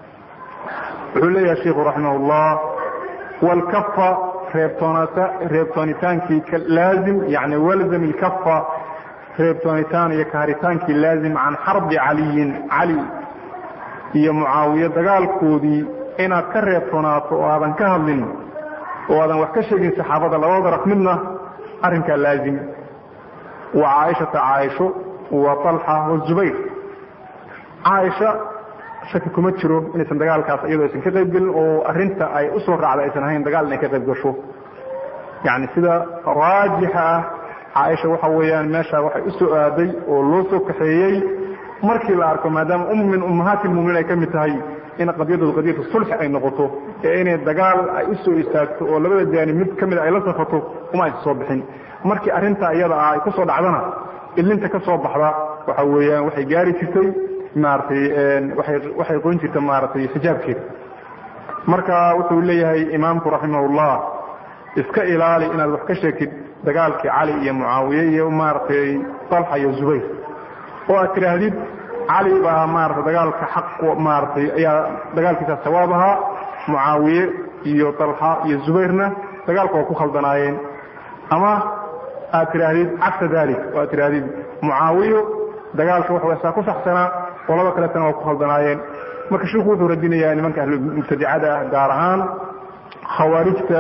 wuxuu leeyahay shiku raximah اllah wlkafa reebtoonitaankii laazim yani walzam ilkafa reebtoonitaan iyo kaharitaankii laazim can xarbi caliyin cali iyo mucaawiye dagaalkoodii inaad ka reebtoonaato oo aadan ka hadlin oo aadan wax ka sheegin saxaabada labada daraf midna arrinkaa laazim wa caaishata caaisho wa طalxa wazubayr caaisha shaki kuma jiro inaysan dagaalkaas iyadoo aysan ka qayb gelin oo arinta ay usoo raacda aysan ahayn dagaal inay ka qayb gasho yani sida raajixa ah caaisha waxa weeyaan meesha waxay usoo aaday oo loo soo kaxeeyey markii la arko maadaama um min ummahaati lmuminiin ay ka mid tahay in qadiyadoodu qadiyatu sulxi ay noqoto ee inay dagaal ay usoo istaagto oo labada jaanib mid ka mida ay la safato uma aysan soo bixin markii arrinta iyada ah ay kusoo dhacdana ilinta ka soo baxda waxa weeyaan waxay gaari jirtay maaratay waxay qoyn jirta maaratay xijaabkeeda marka wuxuu leeyahay imaamku raximahullah iska ilaali inaad wax ka sheegtid dagaalkii cali iyo mucaawiye iyo maaragtay talxa iyo zubayr oo aad tidhaahdid cali baa maarata dagaalka xaq maaratay ayaa dagaalkiisa sawaab ahaa mucaawiye iyo talxa iyo zubayrna dagaalka waa ku khaldanaayeen ama aad tidhaahdid cagsa dalik oo aad tidhaahdid mucaawiyo dagaalka wax saa ku saxsanaa qolada kaletana waa ku khaldanaayeen marka shiku wuxuu radinayaa nimanka ahlumubtadicada ah gaar ahaan khawaarijta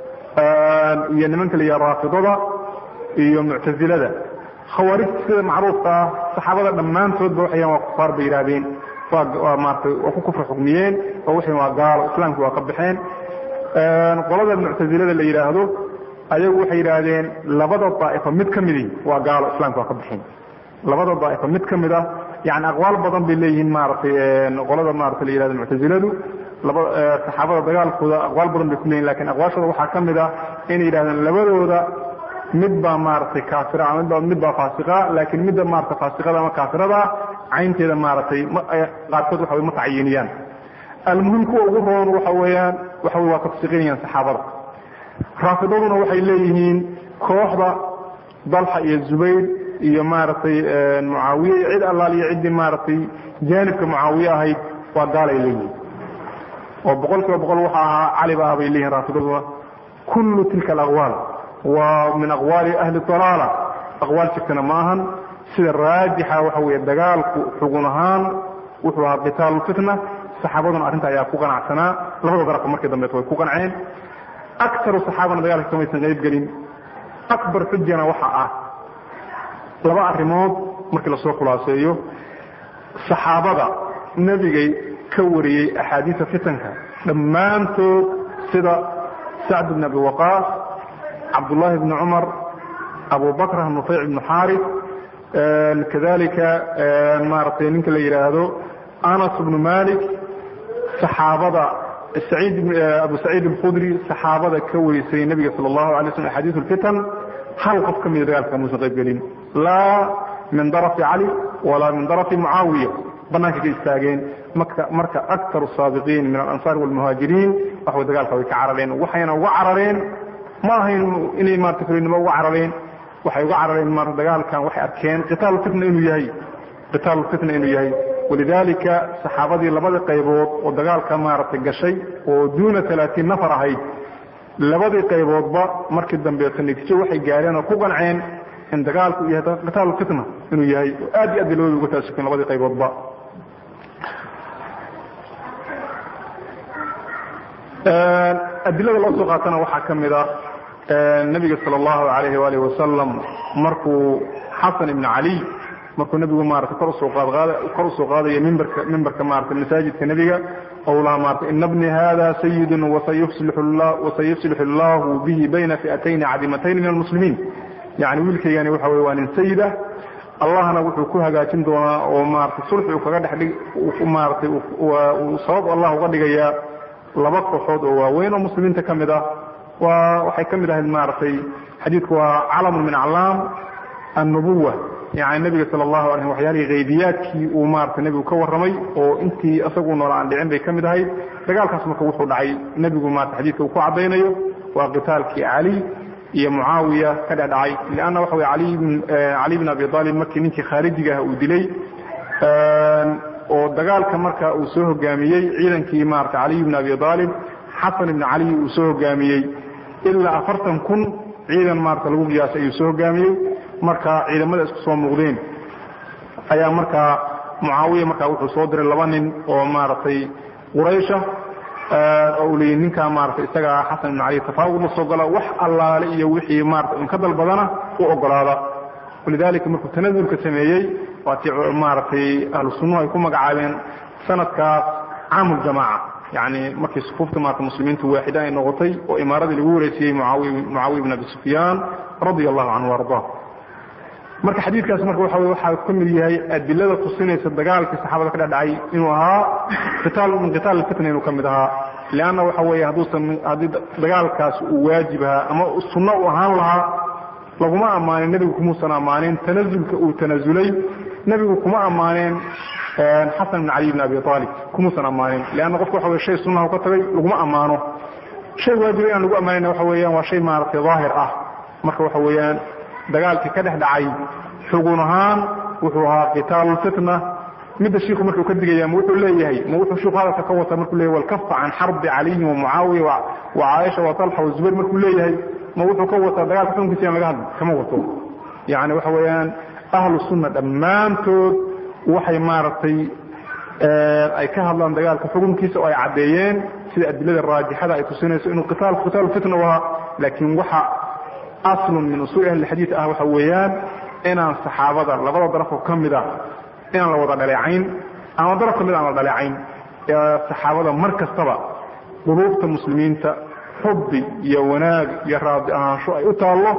iyo nimanka la yidhaha raafidada iyo muctazilada khawaarijta sida macruufka ah saxaabada dhammaantoodba waxayan waa kufaar bay yidhahdeen waa maaratay waa ku kufra xukmiyeen oo waxay waa gaalo islaamki waa ka baxeen qolada muctazilada la yidhaahdo ayagu waxay yidhaahdeen labada daa'ifo mid ka midi waa gaalo islamka waa ka baxeen labada daa'ifo mid ka mid ah yani aqwaal badan bay leeyihiin maaratay qolada maarata la yihahdo muctaziladu laba saxaabada dagaalkooda aqwaal badan bay ku leeyihin lakin aqwaashooda waxaa ka mid ah inay yidhahdeen labadooda mid baa maaragtay kaafira ama mid baa faasiqa laakiin midda maarata faasiqada ama kaafirada caynteeda maaratay qaarkood waxa ma tacyiiniyaan almuhim kuwa ugu roon waxa weeyaan waxa wey waa tafsiqinayaan saxaabada raafidaduna waxay leeyihiin kooxda dalxa iyo zubayr iyo maaragtay mucaawiye iyo cid allaal iyo ciddii maaragtay jaanibka mucaawiye ahayd waa gaalay leeyihiin oo boqol kiiba boqol waxa ahaa cali ba ah bay leeyihin raafidaduna kullu tilka alaqwaal waa min aqwaali ahli dalaala aqwaal jirtana ma ahan sida raajixa waxa weeye dagaalku xugun ahaan wuxuu ahaa qitaalu fitna saxaabaduna arrinta ayaa ku qanacsanaa labada darafka markii dambeet way ku qanceen akaru saxaabana dagaalka kamaysan qayb gelin akbar xujana waxa ah laba arrimood markii lasoo khulaaseeyo saxaabada nebigay ka wariyey axaadiisa fitanka dhammaantood sida sacd bn abi waqaas cabdullaahi bni cumar abu bakr nufayc bnu xaarif kadalika maaragtay ninka la yidhaahdo anas bnu malik saxaabada abu saciid alkhudri saxaabada ka warisay nebiga sal allahu alay slm axaadiis lfitan hal qof ka mida dagaalka muusan qayb gelin laa min darafi cali walaa min darafi mucaawiya banaanka ka istaageen marka aktar saabiqiin min alansaar walmuhaajiriin waxway dagaalka way ka carareen waxayna uga carareen ma ahayn inay maarata fulinimo uga carareen waxay uga carareen maarata dagaalkan waxay arkeen qitaal fitna inuu yahay qitaal fitna inuu yahay walidaalika saxaabadii labada qaybood oo dagaalka maaragtay gashay oo duuna alaatiin nafar ahayd labadii qayboodba markii dambeeto natiijo waxay gaareen oo ku qanceen in dagaalku yahay qitaal fitna inuu yahay oo aad iyo aad bay labada uga taasukeen labadii qayboodba adilada loo soo qaatana waxaa ka mid ah nabiga sal allahu alayhi waalih wasalam markuu xasan ibn cali markuu nebigu maarata kor usoo kor usoo qaadaya mimbarka mimbarka maarata masaajidka nebiga ou laha maarata ina bni hada sayidun wasayuslixu allahu bihi bayna fi'atayni cadimatayni min almuslimiin yani wiilkaygani waxa wey waa nin sayid ah allahna wuxuu ku hagaajin doonaa oo maarata sulxi uu kaga dhex maaratay uu sabab allah uga dhigayaa laba kooxood oo waaweyn oo muslimiinta ka mid ah waa waxay ka mid ahayd maaragtay xadiidku waa calamun min aclaam annubuwa yani nebiga sala allahu alayh waxyaalihii haybiyaadkii uu maarata nebigu ka warramay oo intii isagu nool aan dhicin bay ka mid ahayd dagaalkaas marka wuxuu dhacay nebigu maarata xadiidka uu ku caddaynayo waa qitaalkii cali iyo mucaawiya ka dhedhacay lianna waxa wey ali cali bn abi aalib markii ninkii khaarijiga ah uu dilay oo dagaalka marka uu soo hogaamiyey ciidankii maarata caliy bn abi aalib xasan ibn cali uu soo hogaamiyey ilaa afartan kun ciidan maarata lagu qiyaasay ayuu soo hogaamiyey marka ciidamada isku soo muuqdeen ayaa markaa mucaawiya markaa wuxuu soo diray laba nin oo maaragtay quraysha oo uu leeyay ninkaa maarata isagaa xasan ibn cali tafaawud la soo gala wax allaale iyo wixii maarata in ka dalbadana u ogolaada walidalika markuu tanazulka sameeyey waatii maaragtay ahlu sunnuhu ay ku magacaabeen sanadkaas caamuljamaaca yani markii sufuufta maarata muslimiintu waaxida ay noqotay oo imaaradii lagu wareysiyey mucaawiya bn abi sufyaan radia allahu canhu arda marka xadiidkaas marka waxa waxaa ka mid yahay adilada tusinaysa dagaalkii saxaabada ka dhedhacay inuu ahaa itaal min qitaal fitna inuu ka mid ahaa leanna waxa weeye hadduusan haddii dagaalkaas uu waajib ahaa ama sunno u ahaan lahaa laguma ammaanin nebigu kumuusan ammaanin tanazulka uu tanazulay nebigu kuma ammaaneen xasan ibn cali bn abi aalib kumuusan ammaanin leanna qofka waxa weye shay sunnaha ka tagay laguma ammaano shay waajiba inaan lagu ammaanayna waxa weeyaan waa shay maaragtay daahir ah marka waxa weeyaan dagaalkii ka dhex dhacay xugun ahaan wuxuu ahaa qitaalu fitna midda shiiku markuu ka digaya ma wuxuu leeyahay ma wuxuu shiiku hadalka ka wata markuu leeyahay walkafa can xarbi caliyin wa mucaawiya wa caaisha wa talxa wa zubayr markuu leeyahay ma wuxuu ka wataa dagaalka xukunkiisa aan laga hadli kama wato yani waxa weeyaan ahlu sunna dhammaantood waxay maaragtay ay ka hadlaan dagaalka xukunkiisa oo ay caddeeyeen sida adilada raajixada ay tusinayso inuu qitaal qitaalu fitna u ahaa laakiin waxa aslun min usuuli ahli xadiid ah waxa weeyaan inaan saxaabada labada darafoo ka mid a inaan la wada dhaleecayn ama daraf ka mid aan la dhaleecayn saxaabada mar kastaba quluubta muslimiinta xubbi iyo wanaag iyo raadi ahaansho ay u taallo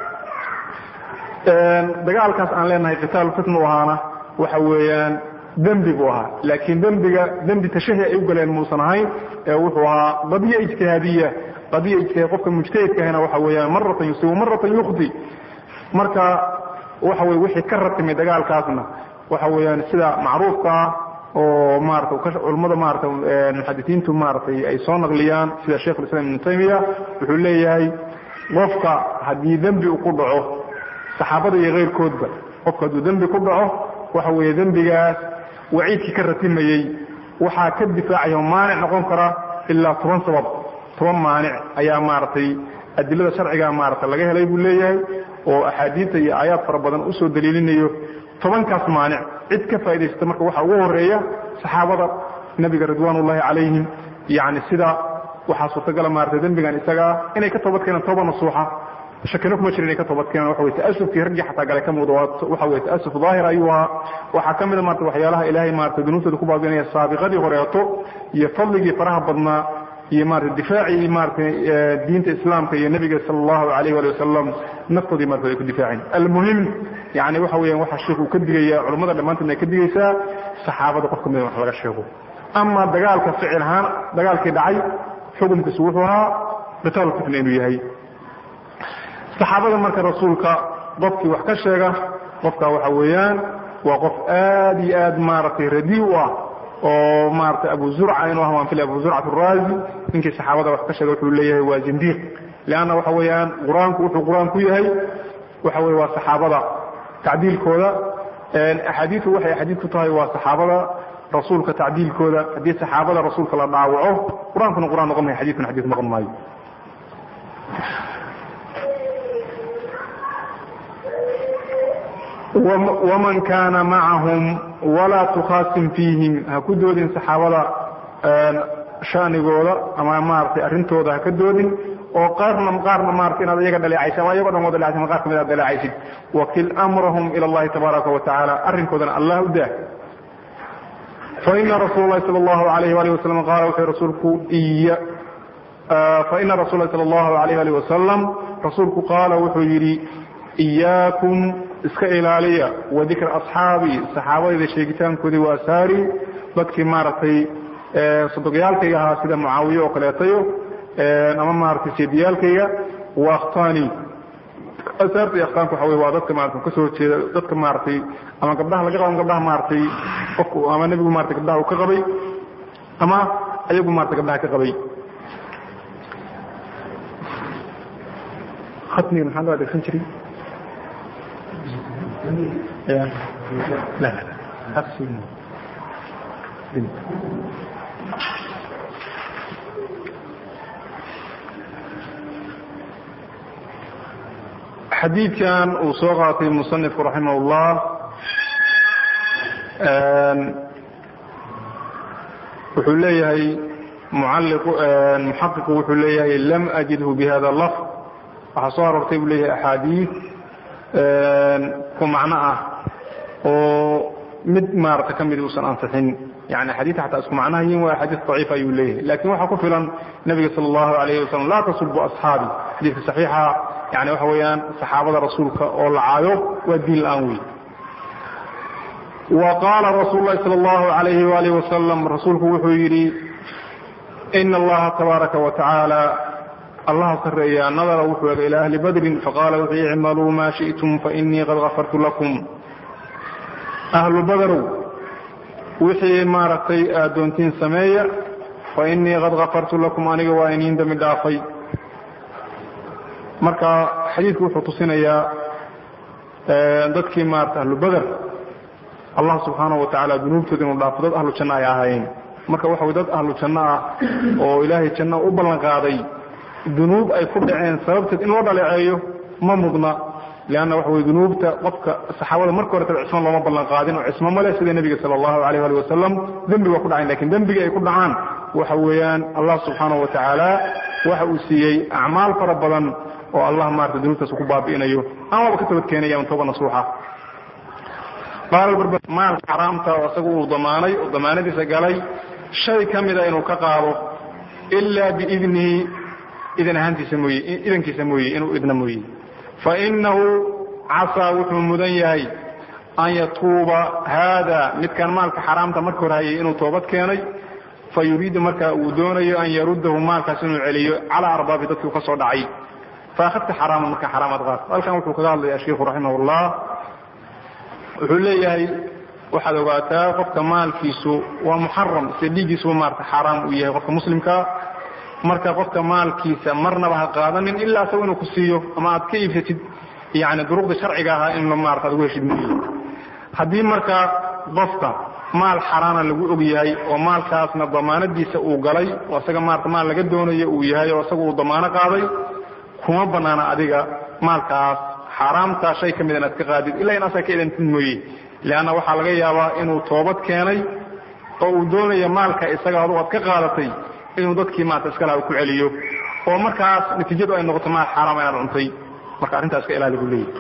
dagaalkaas aan leenahay qitaalu fitna u ahaana waxa weeyaan dembi buu ahaa laakiin dembiga dembi tashahi ay u galeen muusan ahayn ee wuxuu ahaa qadiya ijtihaadiya qadiya ijtihaad qofka mujtahidka ahna waxa weeyaan maratan yusibu maratan yukhdi marka waxa weye wixii ka ratimay dagaalkaasna waxa weeyaan sida macruufka ah oo maarata culummada maarata muxadisiintu maaratay ay soo naqliyaan sida sheikh ulislam ibnu taymiya wuxuu leeyahay qofka haddii dembi uu ku dhaco saxaabada iyo keyrkoodba qofka hadduu dembi ku dhaco waxa weeye dembigaas waciidkii ka ratimayey waxaa ka difaacaya maanic noqon kara ilaa toban sabab toban maanic ayaa maaragtay adilada sharciga maarata laga helay buu leeyahay oo axaadiista iyo aayaad fara badan usoo daliilinayo tobankaas maanic cid ka faa'idaysata marka waxaa ugu horeeya saxaabada nebiga ridwaan ullahi calayhim yani sida waxaa suurtagala maarata dembigan isagaa inay ka toobad keenaan tooba nasuuxa shakino kuma jira inay ka toobad keenaan waxa wey ta'asufkii raggii xataa gale ka muuqda waxa weye ta'asuf daahir ayuu ahaa waxaa ka mida marata waxyaalaha ilaahay maarata dunuubtooda ku baabinaya saabiqadii horeeto iyo fadligii faraha badnaa iyo maarata difaacii maarata diinta islaamka iyo nebiga sala allahu alayh wali wasalam naftoodii marata ay ku difaaceen almuhim yani waxa weeyaan waxaa sheikh uu ka digaya culammada dhammaantoodna ay ka digaysaa saxaabada qof ka mida wax laga sheego ama dagaalka ficil ahaan dagaalkii dhacay xukunkiisu wuxuu ahaa qitaal fitna inuu yahay saxaabada marka rasuulka qofkii wax ka sheega qofka waxa weeyaan waa qof aad iyo aad maaragtay radi u ah oo maarata abu zurca inuu ah waan filay abu zurcat araazi ninkii saxaabada wax ka sheega wuxuu leeyahay waa zindiiq leanna waxa weeyaan qur-aanku wuxuu qur-aan ku yahay waxa weye waa saxaabada tacdiilkooda axaadiidu waxay axaadiid ku tahay waa saxaabada rasuulka tacdiilkooda haddii saxaabada rasuulka la dhaawaco qur-aankuna qur-aan noqon maayo xadidkuna xadiid noqon maayo waman kaana macahum walaa tukhaasim fiihim ha ku doodin saxaabada shanigooda ama maaragtay arrintooda ha ka doodin oo qaarna qaarna maarata inaad iyaga dhaleecaysa ama iyagoo dhan wada dhaleecaysa qaar kamid aad dhaleecaysid wakil amrahum ila allahi tabaaraka wa tacaala arrinkoodana allah u daa faina rasuul lahi sal allahu alayh wali wasalam qaala wuxuu rasuulku iya faina rasul lahi sal allahu alayh ali wasalam rasuulku qaala wuxuu yidhi iyaakum iska ilaaliya wa dikra asxaabii saxaabadayda sheegitaankoodii waa saari dadkii maaragtay sodogyaalkayga ahaa sida mucaawiye oo kaleetayo ama maaragtay seediyaalkayga wa akhtani asaarta iyo aqsaamka waxa wey waa dadka maarata kasoo horjeeda dadka maaragtay ama gabdhaha laga qabo gabdhaha maaragtay qofku ama nebigu marata gabdhaha uu ka qabay ama ayagu marata gabdhaha ka qabay khatmiga maxaa loo adeegsan jiray ya la la xadiidkan uu soo qaatay musanifku raximah اllah wuxuu leeyahay muxaqiqu wuxuu leeyahay lam ajidhu bihada lafظ waxaa soo aroortay buu leeyahay axaadiid ku macno ah oo mid maarata ka mid uusan ansixin yani axaadiita xataa isku macnahayin waa axaadiis daciif ayuu leeyahay lakin waxaa ku filan nebiga sala allahu alayh wasalam laa tasubu asxaabi xadiidka saxiixa yani waxa weeyaan saxaabada rasuulka oo la caayo waa diin la-aan wey wa qaala rasuulu lahi sala allahu alayhi waalih wasalam rasuulku wuxuu yidhi ina allaha tabaaraka wa tacaala allaha sareeya nadara wuxuu ega ilaa ahli badrin faqaala wuxuu icmaluu maa shi'tum fainii qad gafartu lakum ahlu badarow wixii maaragtay aad doontiin sameeya fainii qad gafartu lakum aniga waa iniin dembi dhaafay marka xadiidku wuxuu tusinayaa dadkii maarata ahlu bader allah subxaanahu wa tacaala dunuubtooda inuu dhaafo dad ahlu janno ay ahaayeen marka waxa way dad ahlu janno ah oo ilaahay janno u ballan qaaday dunuub ay ku dhaceen sababteed in loo dhaleeceeyo ma mudna leanna waxa wey dunuubta qofka saxaabada marka horetaba cismo looma ballan qaadin oo cismo male sida nebiga sala allahu alayh ali wasalam dembi waa ku dhacayn lakin dembigii ay ku dhacaan waxa weeyaan allah subxaanahu wa tacaala waxa uu siiyey acmaal fara badan oo allah maarata dunuubtaas ku baabi'inayo amaba ka tabadkeenaya ama tooba nasuuxa maalka xaraamta oo isagu uu damaanay oo damaanadiisa galay shay ka mida inuu ka qaado ilaa biidnihi idan ahaantiisa mooye idankiisa mooye inuu idna mooye fainahu casaa wuxuu mudan yahay an yatuuba haada midkan maalka xaraamta marka hor hayay inuu toobad keenay fa yuriidu marka uu doonayo an yaruddahu maalkaas inuu celiyo calaa arbaabi dadkii u ka soo dhacay faahadta xaraaman marka xaraamaad qaad halkan wuxuu kaga hadlaya sheikhu raximah ullah wuxuu leeyahay waxaad ogaataa qofka maalkiisu waa muxaram sida dhiiggiisuba maarata xaaraam uu yahay qofka muslimka marka qofka maalkiisa marnaba ha qaadanin ilaa isago inuu ku siiyo ama aad ka iibsatid yani duruqda sharciga ahaa in maarata ad ugu heshid mooye haddii marka qofka maal xaraana lagu og yahay oo maalkaasna damaanadiisa uu galay oo isaga maarata maal laga doonayo uu yahay oo isaga uu damaano qaaday kuma banaana adiga maalkaas xaaraamtaa shay ka mid inaad ka qaadid ilaa in asaga ka idantid mooye leanna waxaa laga yaabaa inuu toobad keenay oo uu doonayo maalka isaga adugu aad ka qaadatay inuu dadkii maarata iskalaha ku celiyo oo markaas natiijadu ay noqoto maal xaaraama inaad cuntay marka arrintaas ka ilaali buu leeyahy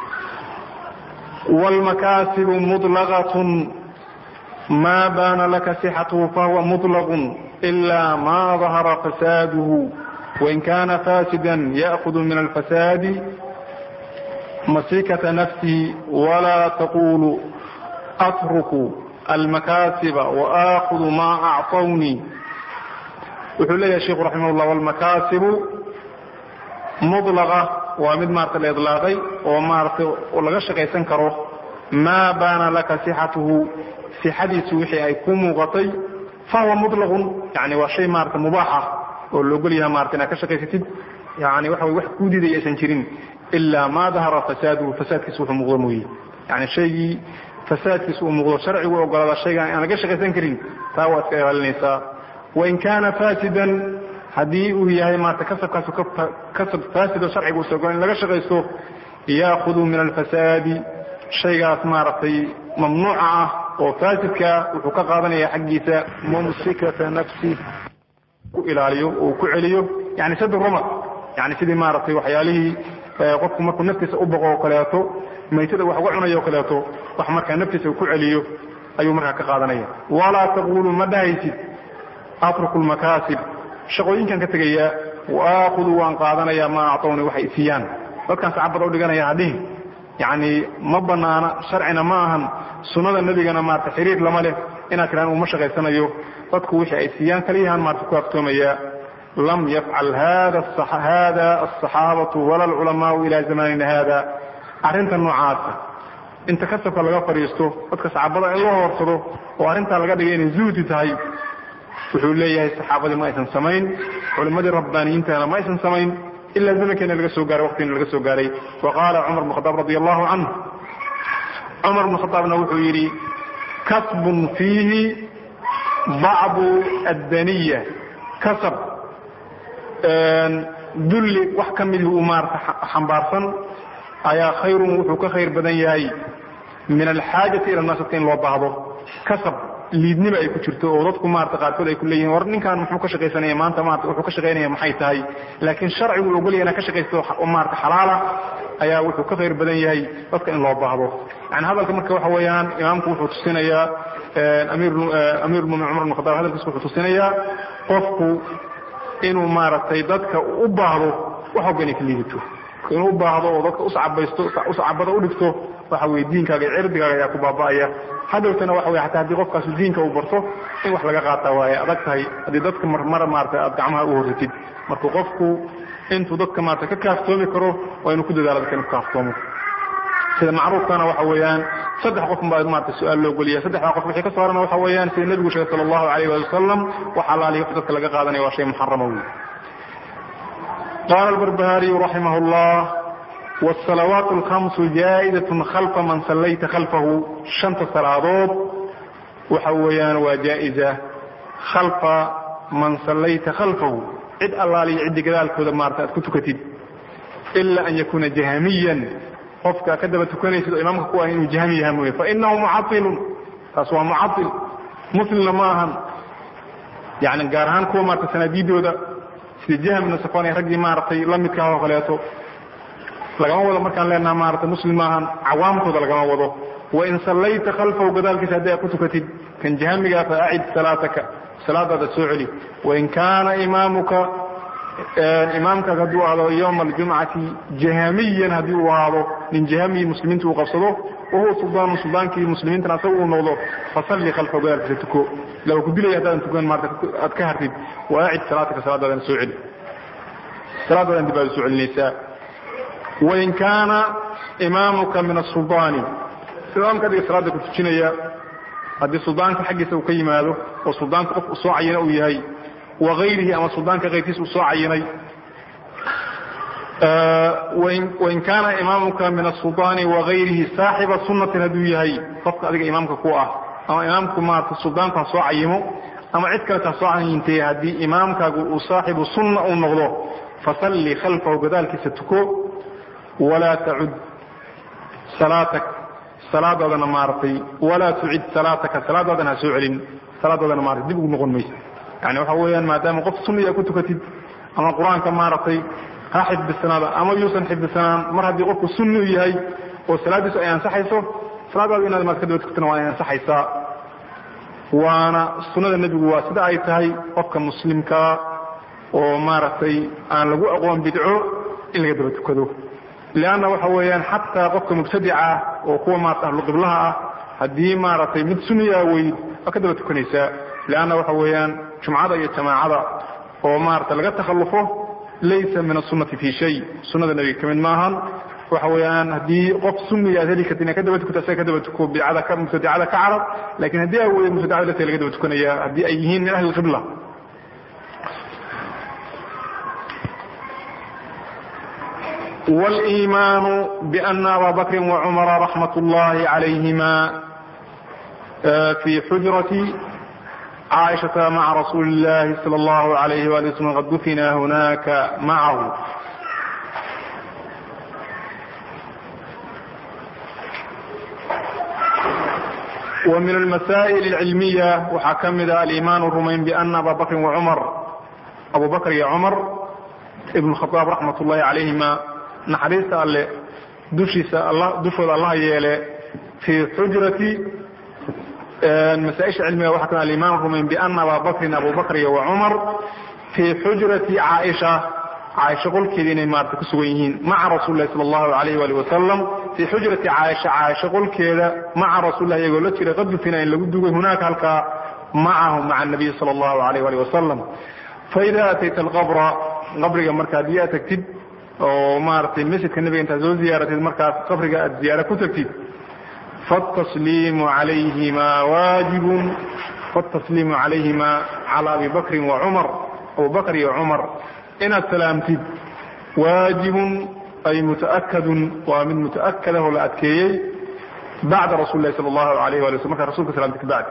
wاlmakaasibu muطlaqaة ma baana laka sixatuhu fahuwa muطlaq إila ma dahara fasaaduhu wain kana fasida yأkhud min alfasaadi masikata nafsihi wla taqulu atruku almakaasiba وآkhذu ma acطwnii wuxuu leeyahay sheikhu raximah اllah wاlmakaasibu muطlaqa waa mid maarata la idlaaqay oo maarata laga shaqaysan karo maa baana laka sixatuhu sixadiisu wixii ay ku muuqatay fahuwa muطlaqun yani waa shay maarata mubaaxa oo loogol yaha marata inaad ka shaqaysatid yani waxa way wax kuu diidaya aysan jirin ilaa maa dahara fasaaduhu fasaadkiisu wuxuu muuqdo mooye yani shaygii fasaadkiisu uu muuqdo sharcigu ogolaada shaygaan aan laga shaqaysan karin taa waa iska ilaalinaysaa wain kaana faasidan haddii uu yahay maarata kasabkaasu kasab faasido sharciga usa ogola in laga shaqaysto yaakudu min alfasaadi shaygaas maaragtay mamnuuca ah oo faasidkaa wuxuu ka qaadanaya xaggiisa mumsikata nafsi ku ilaaliyo oo ku celiyo yani sad ruma yani sidii maaragtay waxyaalihii qofku markuu naftiisa u boqo oo kaleeto maytada wax uga cunayo o kaleeto wax markaa naftiisa ku celiyo ayuu markaa ka qaadanaya walaa taqulu ma dhahaysid atruku lmakaasib shaqooyinkan ka tegayaa waakudu waan qaadanayaa maa acطowni waxay isiiyaan dadkaan sacabada u dhiganaya hadhihin yani ma banaana sharcina ma ahan sunnada nebigana maarata xiriir lama leh inaad tiraan uma shaqaysanayo dadku wixii ay siiyaan kaliyahaan maarata ku aftoomaya lam yafcal hada aلصaxaabatu wala اlculamaau ila zamanina hada arrinta noocaasa inta kasabka laga fadhiisto dadka saxaabada in loo horsado oo arrintaa laga dhigay inay zuhdi tahay wuxuu leeyahay saxaabadii ma aysan samayn culimmadii rabbaaniyiintana ma aysan samayn ilaa zamankeena laga soo gaaray waqtiina laga soo gaaray wa qaala cumar bn khadaab radi allahu canhu cumar bn khadaabna wuxuu yidhi kasbun fiihi bacdu addaniya kasab dulli wax ka midii uu maarata xambaarsan ayaa khayrun wuxuu ka khayr badan yahay min alxaajati ila naas dadka in loo baahdo kasab liidnima ay ku jirto oo dadku maarata qaarkood ay ku leeyihin war ninkan muxuu ka shaqaysanaya maanta maarata wuxuu ka shaqaynaya maxay tahay laakiin sharcigu ogolya inaa ka shaqaysto maarata xalaala ayaa wuxuu ka khayr badan yahay dadka in loo baahdo yani hadalka marka waxa weeyaan imaamku wuxuu tusinayaa amiirulmumin cumar bn khadaab hadalkiis wuxuu tusinayaa qofku inuu maaragtay dadka u baahdo wax walba inay ka liidato inuu u baahdo oo dadka uscabaysto uscabada u dhigto waxa weye diinkaaga iyo cirdigaaga ayaa ku baaba'aya hadhowtana waxa wey hataa haddii qofkaasi diinka uu barto in wax laga qaata waaye adag tahay haddii dadka marmara maarata aad gacmaha u horsatid marka qofku intuu dadka maarata ka kaaftoomi karo waa inuu ku dadaalo dadka inu ka kaaftoomo sida macruufkana waxa weeyaan saddex qof baa maarata su-aal loo geliya saddexdaa qof wixii ka soo harana waxa weeyaan sida nebigu sheegay sala allahu alayh waali wasalam wax alaaliya wax dadka laga qaadanaya waa shay muxarama wey qala albarbahariyu raximah llah wsalawaat alkhamsu jaa'idatun khalfa man sallayta khalfahu shanta salaadood waxa weeyaan waa jaa'iza khalfa man sallayta khalfahu cid allaaliyo ciddi gadaalkooda maarata aad ku tukatid ila an yakuuna jahamiyan qofka ka daba tukanaysid oo imaamka ku ah inuu jahmi yaha mooye fainahu mucailun taas waa mucail muslimna ma ahan yani gaar ahaan kuwa maarata sanaadiidooda sida jahmna safan raggii maaragtay la midkaah oo kaleeto lagama wado markaan leenaha maarata muslim maahan cawaamtooda lagama wado wain sallayta khalfahu gadaalkiisa haddii aad ku tukatid kan jahmigaa fa acid salaataka salaadaada soo celi wain kaana imaamuka imaamkaaga hadduu ahaado yowma aljumcati jahamiyan haddii uu ahaado nin jahamiyi muslimiinta uu qabsado wahuwa suldaanu suldaankii muslimiintana asaga uu noqdo fasalli khalfahu gadaalkiisa tuko ila waa ku dilaya haddaadan tukan maarata aad ka hartid wa acid salaataka salaadaadana soo celi salaadaadan dib aad soo celinaysaa wain kaana imaamuka min asuldaani imaamka adiga salaada ku tujinaya haddii suldaanka xaggiisa uu ka yimaado oo suldaanka qof usoo cayina uu yahay wa ayrihi ama suldaanka kayrkiisa uu soo cayinay wain kaana imaamuka min asuldaani wagayrihi saaxiba sunatin hadduu yahay qofka adiga imaamka ku ah ama imaamku maarata suldaanku ha soo cayimo ama cid kaleta ha soo cayintay haddii imaamkaagu uu saaxibu sunna uu noqdo fasalli khalfahu gadaalkiisa tuko walaa tacud salaatak salaadaadana maaragtay walaa tucid salaataka salaadaadana ha soo celin salaadaadana maarata dib ugu noqon maysa yani waxa weeyaan maadaama qof sunniya ku tukatid ama qur-aanka maaragtay ha xifdisanaada ama yuusan xifdisanaan mar haddii qofku sunni u yahay oo salaaddiisu ay ansaxayso salaadaadu inaad maad ka daba tukatana waa ay ansaxaysaa waana sunnada nebigu waa sida ay tahay qofka muslimkaa oo maaragtay aan lagu aqoon bidco in laga daba tukado leanna waxa weeyaan xataa qofka mubtadica ah oo kuwa maarata ahluqiblaha ah haddii maaragtay mid sunniyaa weyd waa ka daba tukanaysaa leanna waxa weeyaan jumcada iyo jamaacada oo maarata laga takhallufo laysa min asunati fi shay sunnada nebiga ka mid maahan waxa weeyaan haddii qof sunniga aad heli karti inaad ka daba tukato asaga ka daba tuko bidcada ka mubtadicada ka carab lakin haddii aa weyda mubtadicada lafteeda laga daba tukanaya haddii ay yihiin min ahli qibla واإيمان بأن أbا بكر وعمر رحمة الله عليهما في حجرة عائشة مع رسول الله صلى الله عليه وآله وسلم قد دفنا هناك معه ومن المسائل العلمية waxaa ka mida الإيمان الرumayn بأن أbا بكر وعمر أبو بكر iyo عمر بن الخطاب رحمة اللhi عليهما naxariista alle dushiisa dushooda allaha yeele fii xujrati masaaisha cilmiga waxa ka alimaan rumayn biana abaa bakrin abu bakr iyo wacumar fii xujrati caaisha caaisha qolkeeda inay maarata ku sugan yihiin maca rasuuli lahi sala allahu alayh wali wasalam fii xujrati caaisha caaisha qolkeeda maca rasuulilah iyagoo la jira qad dufina in lagu dugay hunaaka halkaa macahu maca nabiy sala allahu alayh wali wasalam faida atayta alqabra qabriga marka haddii aad tagtid oo maaragtay masjidka nebiga intaad soo ziyaaratid markaas qabriga aad ziyaara ku tagtid fatasliimu calayhima waajibun fatasliimu calayhima cala abi bakrin wa cumar abubakr iyo cumar inaad salaamtid waajibun ay mutaakadun waa mid mutaakada oo la adkeeyey bacda rasul lahi sala allahu alayh wali wasl markaa rasulka salamtid kabacdi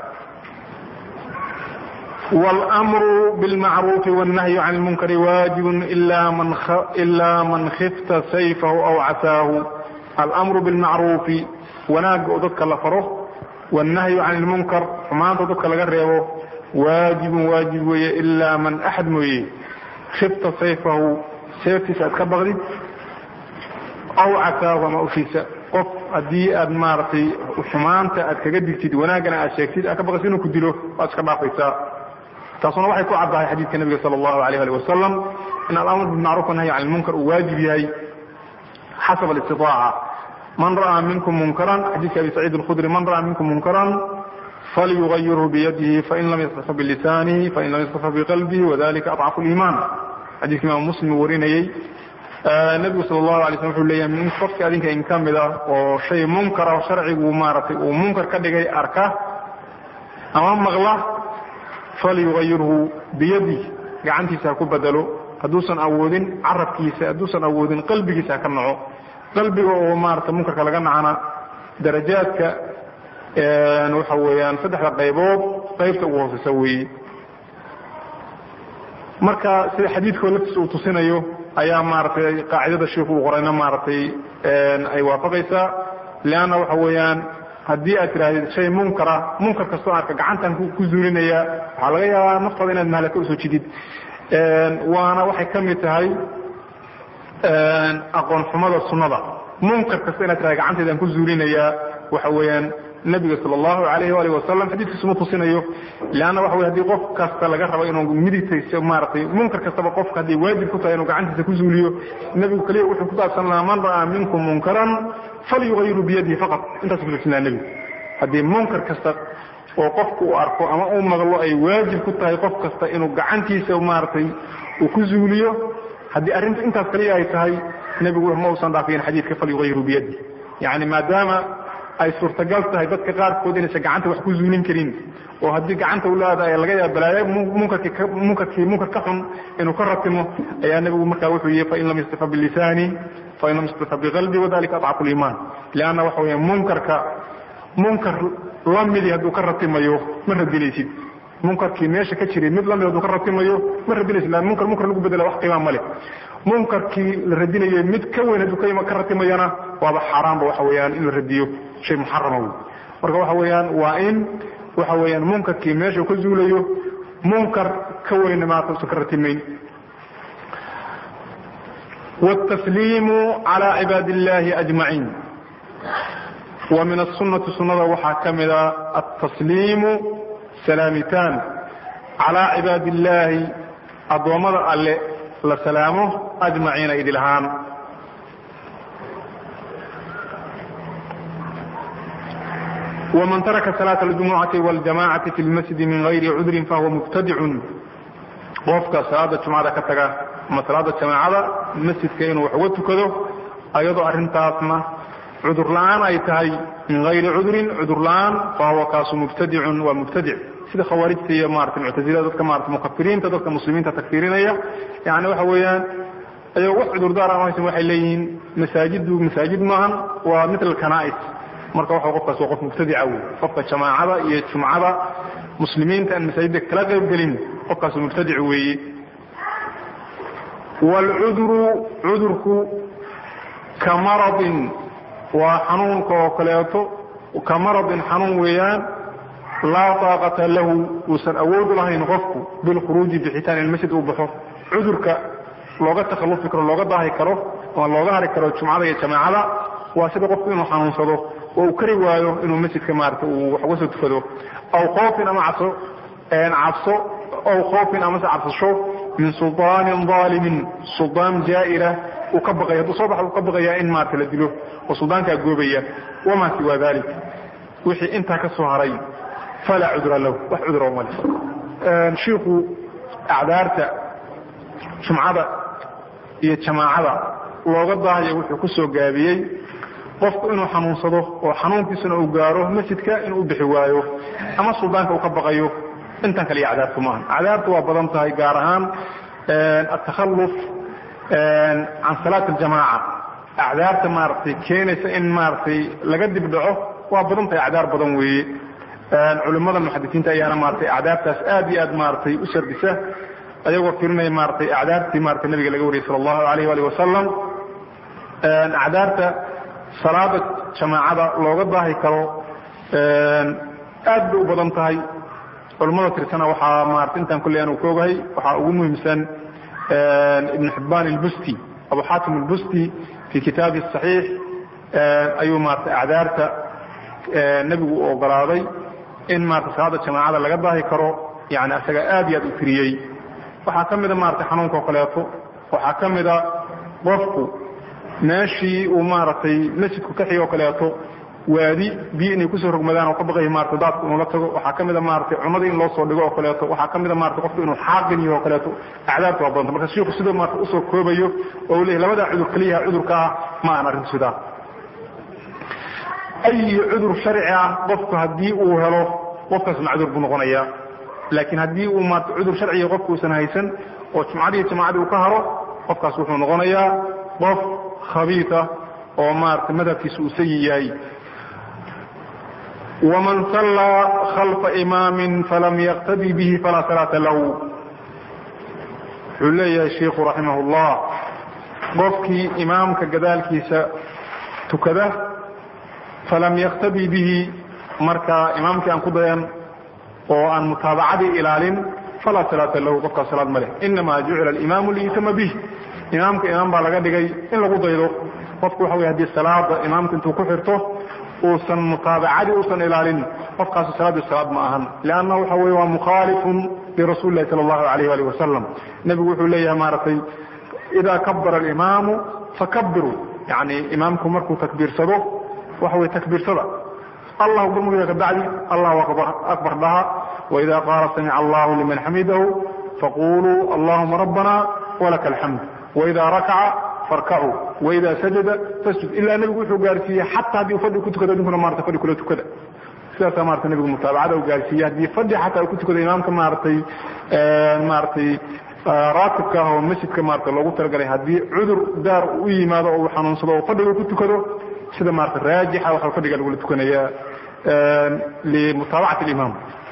wاlmru bاlmacruufi wالnahyu can اlmunkari waajibun ila man khifta sayfahu aw casaahu almru biاlmacruufi wanaagga oo dadka la faro wالnahyu can اlmunkar xumaanta oo dadka laga reebo waajibun waajib weeye ilaa man axad mooye khifta sayfahu seeftiisa aad ka baqdid aw casaahu ama ushiisa qof haddii aad maaragtay xumaanta aad kaga digtid wanaaggana aad sheegtid aad ka baqaysa inuu ku dilo waad iska dhaafaysaa taasuna waxay ku caddahay xadiidka nebiga sala allahu alayh ali wasalam in alamr bilmacruf wanahyi can ilmunkar uu waajib yahay xasab alistitaaca man ra'aa minkum munkaran xadiidka abi saciid alkhudri man ra'aa minkum munkaran falyugayirhu biyadihi fain lam yastafa bilisaanihi fain lam yastafa biqalbihi wadalika adcafu liimaan xadiidka imaam muslim uu warinayey nebigu sala allahu alay slm wuxuu leeyahay min qofka adinka in ka mida oo shay munkara oo sharcigu maaragtay uu munkar ka dhigay arka ama maqla falyugayirhu biyadi gacantiisa ha ku bedelo hadduusan awoodin carabkiisa hadduusan awoodin qalbigiisa ha ka naco qalbiga oo maarata munkarka laga nacana darajaadka waxa weeyaan saddexda qaybood qaybta ugu hooseysa weeye marka sida xadiidkoo laftiisa uu tusinayo ayaa maaragtay qaacidada sheikhu uu qorayna maaragtay ay waafaqaysaa leanna waxa weeyaan haddii aad tidhahdid shay munkara munkar kastoo arka gacantan ku zuulinaya waxaa laga yaabaa naftaada inaad mahalaka usoo jidid waana waxay ka mid tahay aqoon xumada sunnada munkar kasta inaad tidhahda gacanteedaan ku zuulinayaa waxa weeyaan nebiga sala allahu alayh waalih wasalam xadiiskiisu ma tusinayo leanna waxa wey hadii qof kasta laga rabo inuu midigtayso maaragtay munkar kastaba qofka hadday waajib ku tahay inuu gacantiisa ku zuuliyo nebigu keliya wuxuu ku saabsan lahaa man ra'aa minkum munkaran falyugayiru biyadihi faqat intaas kutusin laha nebigu haddii munkar kasta oo qofku uu arko ama uu maqlo ay waajib ku tahay qof kasta inuu gacantiisa maaragtay uu ku zuuliyo haddii arrintu intaas kaliya ay tahay nebigu ma uusan dhaafiyin xadiidka falyugayiru biyadi yani maadaama ay suurtagal tahay dadka qaarkood inaysan gacanta wax ku zuulin karin oo haddii gacanta ulaada laga yaaba balaayo munkarkii munkarkii munkar ka xun inuu ka ratimo ayaa nebigu markaa wuxuu yihi fain lam yastafa bilisaani fain lam yastafa biqalbi wadalika adcafu liimaan leanna waxa weya munkarka munkar lamidi hadduu ka ratimayo ma radinaysid munkarkii meesha ka jiray mid lamid hadduu ka ratimayo ma radinaysid lan munkar munkar lagu bedela wax qiimaa male munkarkii la radinayo mid ka weyn hadduu ka ratimayana waaba xaaraanba waxa weeyaan in la radiyo shay muxarama wey marka waxa weeyaan waa in waxa weeyaan munkarkii meesha ka zuulayo munkar ka weynna maata usan ka ratimayn wاtasliimu calى cibaadi اllahi ajmaciin wa min asunati sunada waxaa ka mida atasliimu salaamitaan calى cibaadi اllahi addoommada alle la salaamo ajmaciina idil ahaan wman taraka salaaة اljumucati wاljamacati fi lmasjidi min gayri cudrin fahuwa mubtadicun qofka salaada jumcada ka taga ama salaada jamaacada masjidka inuu wax uga tukado ayadoo arrintaasna cudur la-aan ay tahay min gayri cudrin cudur la-aan fahuwa kaasu mubtadicun waa mubtadic sida khawaarijta iyo maarata muctazilada dadka maarata mukafiriinta dadka muslimiinta takfirinaya yani waxa weeyaan ayagoo wax cudurdaar aan haysan waxay leeyihiin masaajidu masaajid maahan waa mitl kanais marka waxa qofkaas waa qof mubtadica wey qofka jamaacada iyo jumcada muslimiinta aan masaajidda kala qayb gelin qofkaasu mubtadic weeye waalcuduru cudurku ka maradin waa xanuunka oo kaleeto ka maradin xanuun weeyaan laa taaqata lahu uusan awood lahayn qofku bilkhuruuji bixitaan ilmasjid uu baxo cudurka looga takhalufi karo looga daahi karo ama looga hari karo jumcada iyo jamaacada waa sida qofku inuu xanuunsado oo uu kari waayo inuu masjidka maarata uu wax uga soo tukado aw khoofin ama cabso cabso aw khoofin amase cabsasho min sulطaanin daalimin suldaan jaa'ira uu ka baqaya hadduu soo baxa uu ka baqayaa in maarata la dilo oo suldaankaa goobaya wamaa siwaa dalik wixii intaa ka soo haray falaa cudra lahu wax cudra male shiiku acdaarta jumcada iyo jamaacada looga daahayo wuxuu ku soo gaabiyey qofku inuu xanuunsado oo xanuunkiisuna uu gaaro masjidka inuu u bixi waayo ama suldaanka uu ka baqayo intan kale iyo cadaabtu maaha cadaabtu waa badan tahay gaar ahaan atakhalluf can salaat aljamaaca acdaarta maaragtay keenaysa in maaragtay laga dib dhaco waa badan tahay acdaar badan weeye culimmada muxadisiinta ayaana maaragtay acdaartaas aad iyo aad maaragtay u sardisa ayagoo firinaya maaragtay acdaartii maaragtay nabiga laga wariyay sala allahu alayh alih wasalam acdaarta salaada jamaacada looga daahi karo aad bay u badan tahay culimmada tirsana waxaa maarata intaan kulley aan ka ogahay waxaa ugu muhiimsan ibn xibbaan ilbusti abu xaatim ilbusti fi kitaabi saxiix ayuu maarata acdaarta nebigu u ogolaaday in maarata salaada jamaacada laga daahi karo yani asaga aad iyo aad u tiriyey waxaa ka mida maarata xanuunka oo kaleeto waxaa ka mida qofku meeshii uu maaragtay masjidku ka xigi oo kaleeto waadi biyo inay kusoo rogmadaan oo ka baqaya maarata daadku inuu la tago waxaa ka mida maaragtay cunada in loo soo dhigo oo kaleeto waxaa ka mida maarata qofku inuu xaaqin yaho o kaleeto acdaabta waa badanta marka shiiku sidoo maarata usoo koobayo oo leeyahy labadaa cudur keliyaha cudurka ah ma aan arrintu sidaa ayi cudur sharci ah qofku haddii uu helo qofkaas macduur buu noqonayaa laakiin haddii uu maarata cudur sharciga qofku uusan haysan oo jumcadii jamaacadii uu ka haro qofkaas wuxuu noqonayaa qof khabiita oo maarata madhabkiisa uu sayi yahay waman sallaa khalfa imaamin falam yaqtadi bihi falaa salaata lahu wuxuu leeyahay shiikhu raximah اllah qofkii imaamka gadaalkiisa tukada falam yaqtadi bihi marka imaamkii aan ku dayan oo aan mutaabacadii ilaalin falaa salaata lahu qofkaas salaad ma leh inama jucila alimaamu liyutama bih imaamka imaam baa laga dhigay in lagu daydo qofku waxa wey hadii salaada imaamka intuu ku xirto uusan mutaabacadii uusan ilaalin qofkaasi salaadii salaad ma ahan lanna waxa wey waa mukhaalifun lirasuli lahi sala allahu alayh alih wasalam nebigu wuxuu leeyahay maaragtay idaa kabara alimaamu fakabiruu yani imaamku markuu takbiirsado waxa wey takbiirsada allahu barmuga kabacdi allahu akbar dhaha waida qaala samica allahu liman xamidahu faquluu allahuma rabbana walaka alxamd waida rakaca farkacuu waida sajada fasjud ilaa nebigu wuxuu gaarsiiyey xataa haddii u fadhi ku tukado idinkuna marata fadhi kula tukada sidaasaa marata nebigu mutaabacada u gaarsiiyey haddii fadhi xataa uu ku tukado imaamka maaratay maaratay raatibka ah oo masjidka maarata loogu talagalay haddii cudur daar u yimaado oo uu xanuunsado oo fadhiga ku tukado sida maarata raajixa waxa fadhiga lagula tukanaya limutaabacati alimaam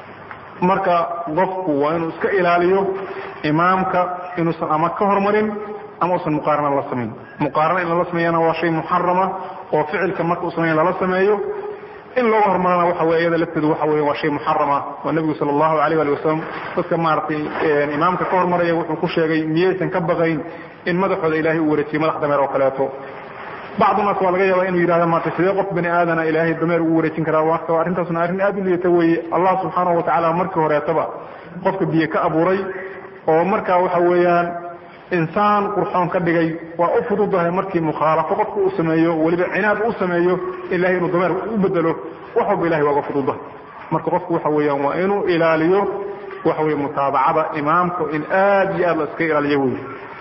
marka qofku waa inuu iska ilaaliyo imaamka inuusan ama ka hormarin ama usan muqaarana la samayn muqaarana in lala sameeyana waa shay muxarama oo ficilka marka uu sameeya lala sameeyo in looga hormarana waxa wey iyada lafteedu waxa wey waa shay muxarama oo nebigu sala allahu alayh ali wasalam dadka maaragtay imaamka ka hormaraya wuxuu ku sheegay miyaysan ka baqayn in madaxooda ilaahay u wareejiyo madax dameer oo kaleeto bacdu naas waa laga yaaba inuu yidhahda maarta sidee qof bani aadana ilaahay dameer ugu wareejin karaa waka arrintaasna arrin aad u liidata weeye allah subxaanahu watacala markii horeetaba qofka biyo ka abuuray oo markaa waxa weeyaan insaan qurxoon ka dhigay waa u fududahay markii mukhaalafo qofka uu sameeyo weliba cinaad u sameeyo ilahay inuu dameer u bedelo wax walba ilahay waa uga fududahay marka qofku waxa weeyaan waa inuu ilaaliyo waxa weye mutaabacada imaamka in aad iyo aad la iska ilaaliyo wey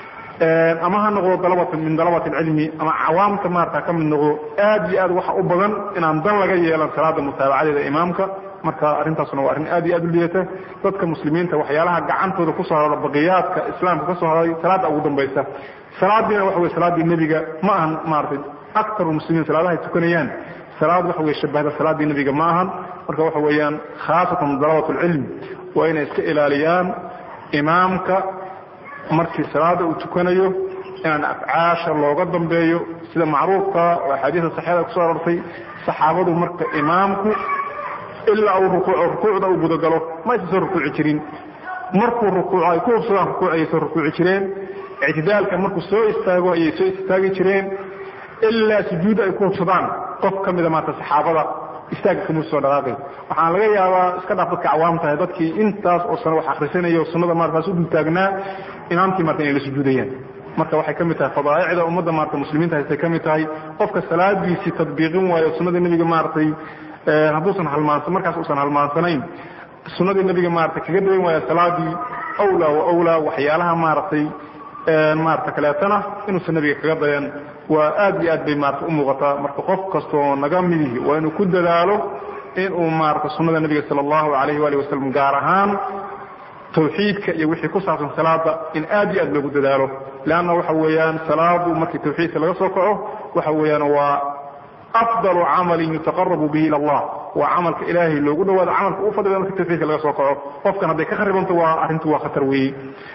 ama ha noqdo dalabata min dalabat alcilmi ama cawaamta maarata ka mid noqdo aad iyo aad waxa u badan inaan dan laga yeelan salaada mutaabacadeeda imaamka marka arrintaasuna waa arrin aad iyo aad u liidata dadka muslimiinta waxyaalaha gacantooda kusoo hadla baqiyaadka islaamka kasoo hadlay salaada ugu dambaysa salaadiina waxa wey salaadii nebiga ma ahan maaratay aktaru muslimiin salaadahay tukanayaan salaad waxa wey shabahda salaadii nebiga ma ahan marka waxa weeyaan khaasatan dalabat alcilm waa inay iska ilaaliyaan imaamka markii salaada uu tukanayo inaan afcaasha looga dambeeyo sida macruufka oo axaadiista saxiixda kusoo arortay saxaabadu marka imaamku ilaa uu rukuuco rukuucda uu gudagalo ma aysan soo rukuuci jirin markuu rukuuco ay ku hubsadaan rukuuc ayay soo rukuuci jireen ictidaalka markuu soo istaago ayay soo istaagi jireen ilaa sujuudda ay ku hubsadaan qof ka mida maarta saxaabada istaagga kama soo dhaqaaqay waxaan laga yaabaa iska dhaaf dadka cawaam tahay dadkii intaas oo sano wax akhrisanaya oo sunnada maarataas u dultaagnaa imaamkii maarta inay la sujuudayaan marka waxay ka mid tahay fadaa'icda ummadda maarata muslimiinta haystay ka mid tahay qofka salaadiisii tadbiiqin waayo sunnadii nebiga maaragtay hadduusan halmaansan markaas uusan halmaansanayn sunnadii nebiga maarata kaga dawan waaya salaadii awlaa wa awlaa waxyaalaha maaragtay maarata kaleetana inuusan nabiga kaga dayan waa aad iyo aad bay maarata u muuqataa marka qof kastoo naga midihi waa inuu ku dadaalo inuu maarata sunnada nebiga sala allahu alayh waali wasalam gaar ahaan tawxiidka iyo wixii ku saabsan salaada in aad iyo aad loogu dadaalo leanna waxa weeyaan salaadu markii tawxiidka laga soo kaco waxa weeyaan waa afdalu camalin yutaqarabu bihi ila allah waa camalka ilaahay loogu dhawaado camalka u fadliga markii tawxiidka laga soo kaco qofkan hadday ka kharibanto waa arrintu waa khatar weeye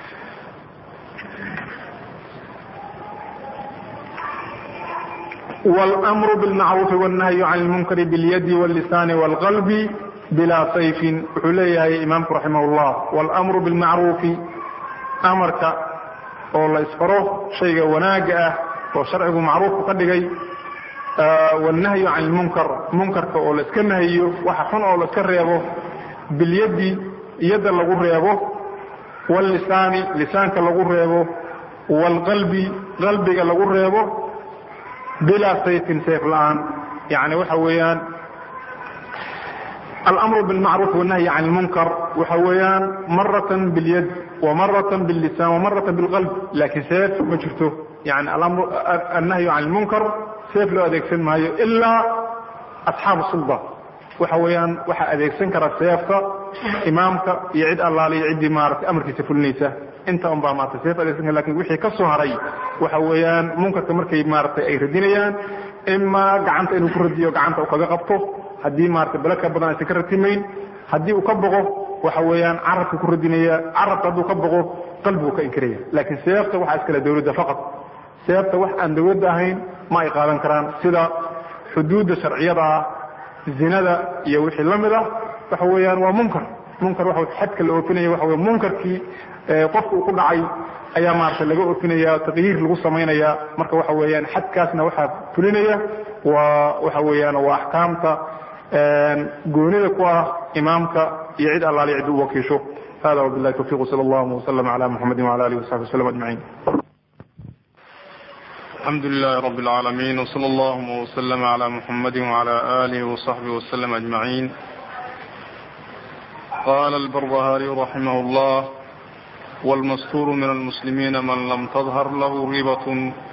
wاlmru bاlmacruufi wالnahyu can اlmunkari bاlyadi wاllisaani wاlqalbi bilaa sayfin wuxuu leeyahay imaamku raximah اllah wاlmru bاlmacruufi amarka oo la isfaro shayga wanaaga ah oo sharcigu macruufku ka dhigay wاlnahyu can اlmunkar munkarka oo la iska nahiyo waxa xun oo la iska reebo bilyadi yadda lagu reebo wاllisaani lisaanka lagu reebo wاlqalbi qalbiga lagu reebo bilaa sayfin sayf la-aan yani waxa weeyaan almru bilmacruuf wannahyi can lmunkar waxa weeyaan maratan bilyad wamaratan billisaan wamaratan bilqalb laakiin seef ma jirto yani annahyu can lmunkar seef loo adeegsan maayo ilaa asxaabu sulda waxa weeyaan waxaa adeegsan kara seefta imaamka iyo cid allaale iyo ciddii maarata amarkiisa fulinaysa inta un baa maarata seef adeegsan kara lakin wixii ka soo haray waxa weeyaan munkarka markay maaratay ay radinayaan imaa gacanta inuu ku radiyo gacanta uu kaga qabto haddii maarata bele ka badan aysan ka ratimayn haddii uu ka boqo waxa weeyaan carabka ku radinaya carabka hadduu ka boqo qalbigu ka inkiraya laakiin seefta waxaa iskale dawladda faqad seefta wax aan dawladda ahayn ma ay qaadan karaan sida xuduudda sharciyada ah zinada iyo wixii la mid ah waxa weeyaan waa munkar munkar waxa xadka la oofinaya waxa wey munkarkii qofka uu ku dhacay ayaa maarata laga oofinaya taqyiir lagu samaynaya marka waxa weeyaan xadkaasna waxaa fulinaya waa waxa weeyaan waa axkaamta goonida ku ah imaamka iyo cid allaali cid u wakiisho hada wabilahi tawfiq sal allahuma wslm ala muxamadi wala alihi wasaxbi waslm ajmaciin الحمد لله رب العالمين وصلى اللهم وسلم على محمد وعلى آله وصحبه وسلم أجمعين قال البربهاري رحمه الله والمستور من المسلمين من لم تظهر له ريبة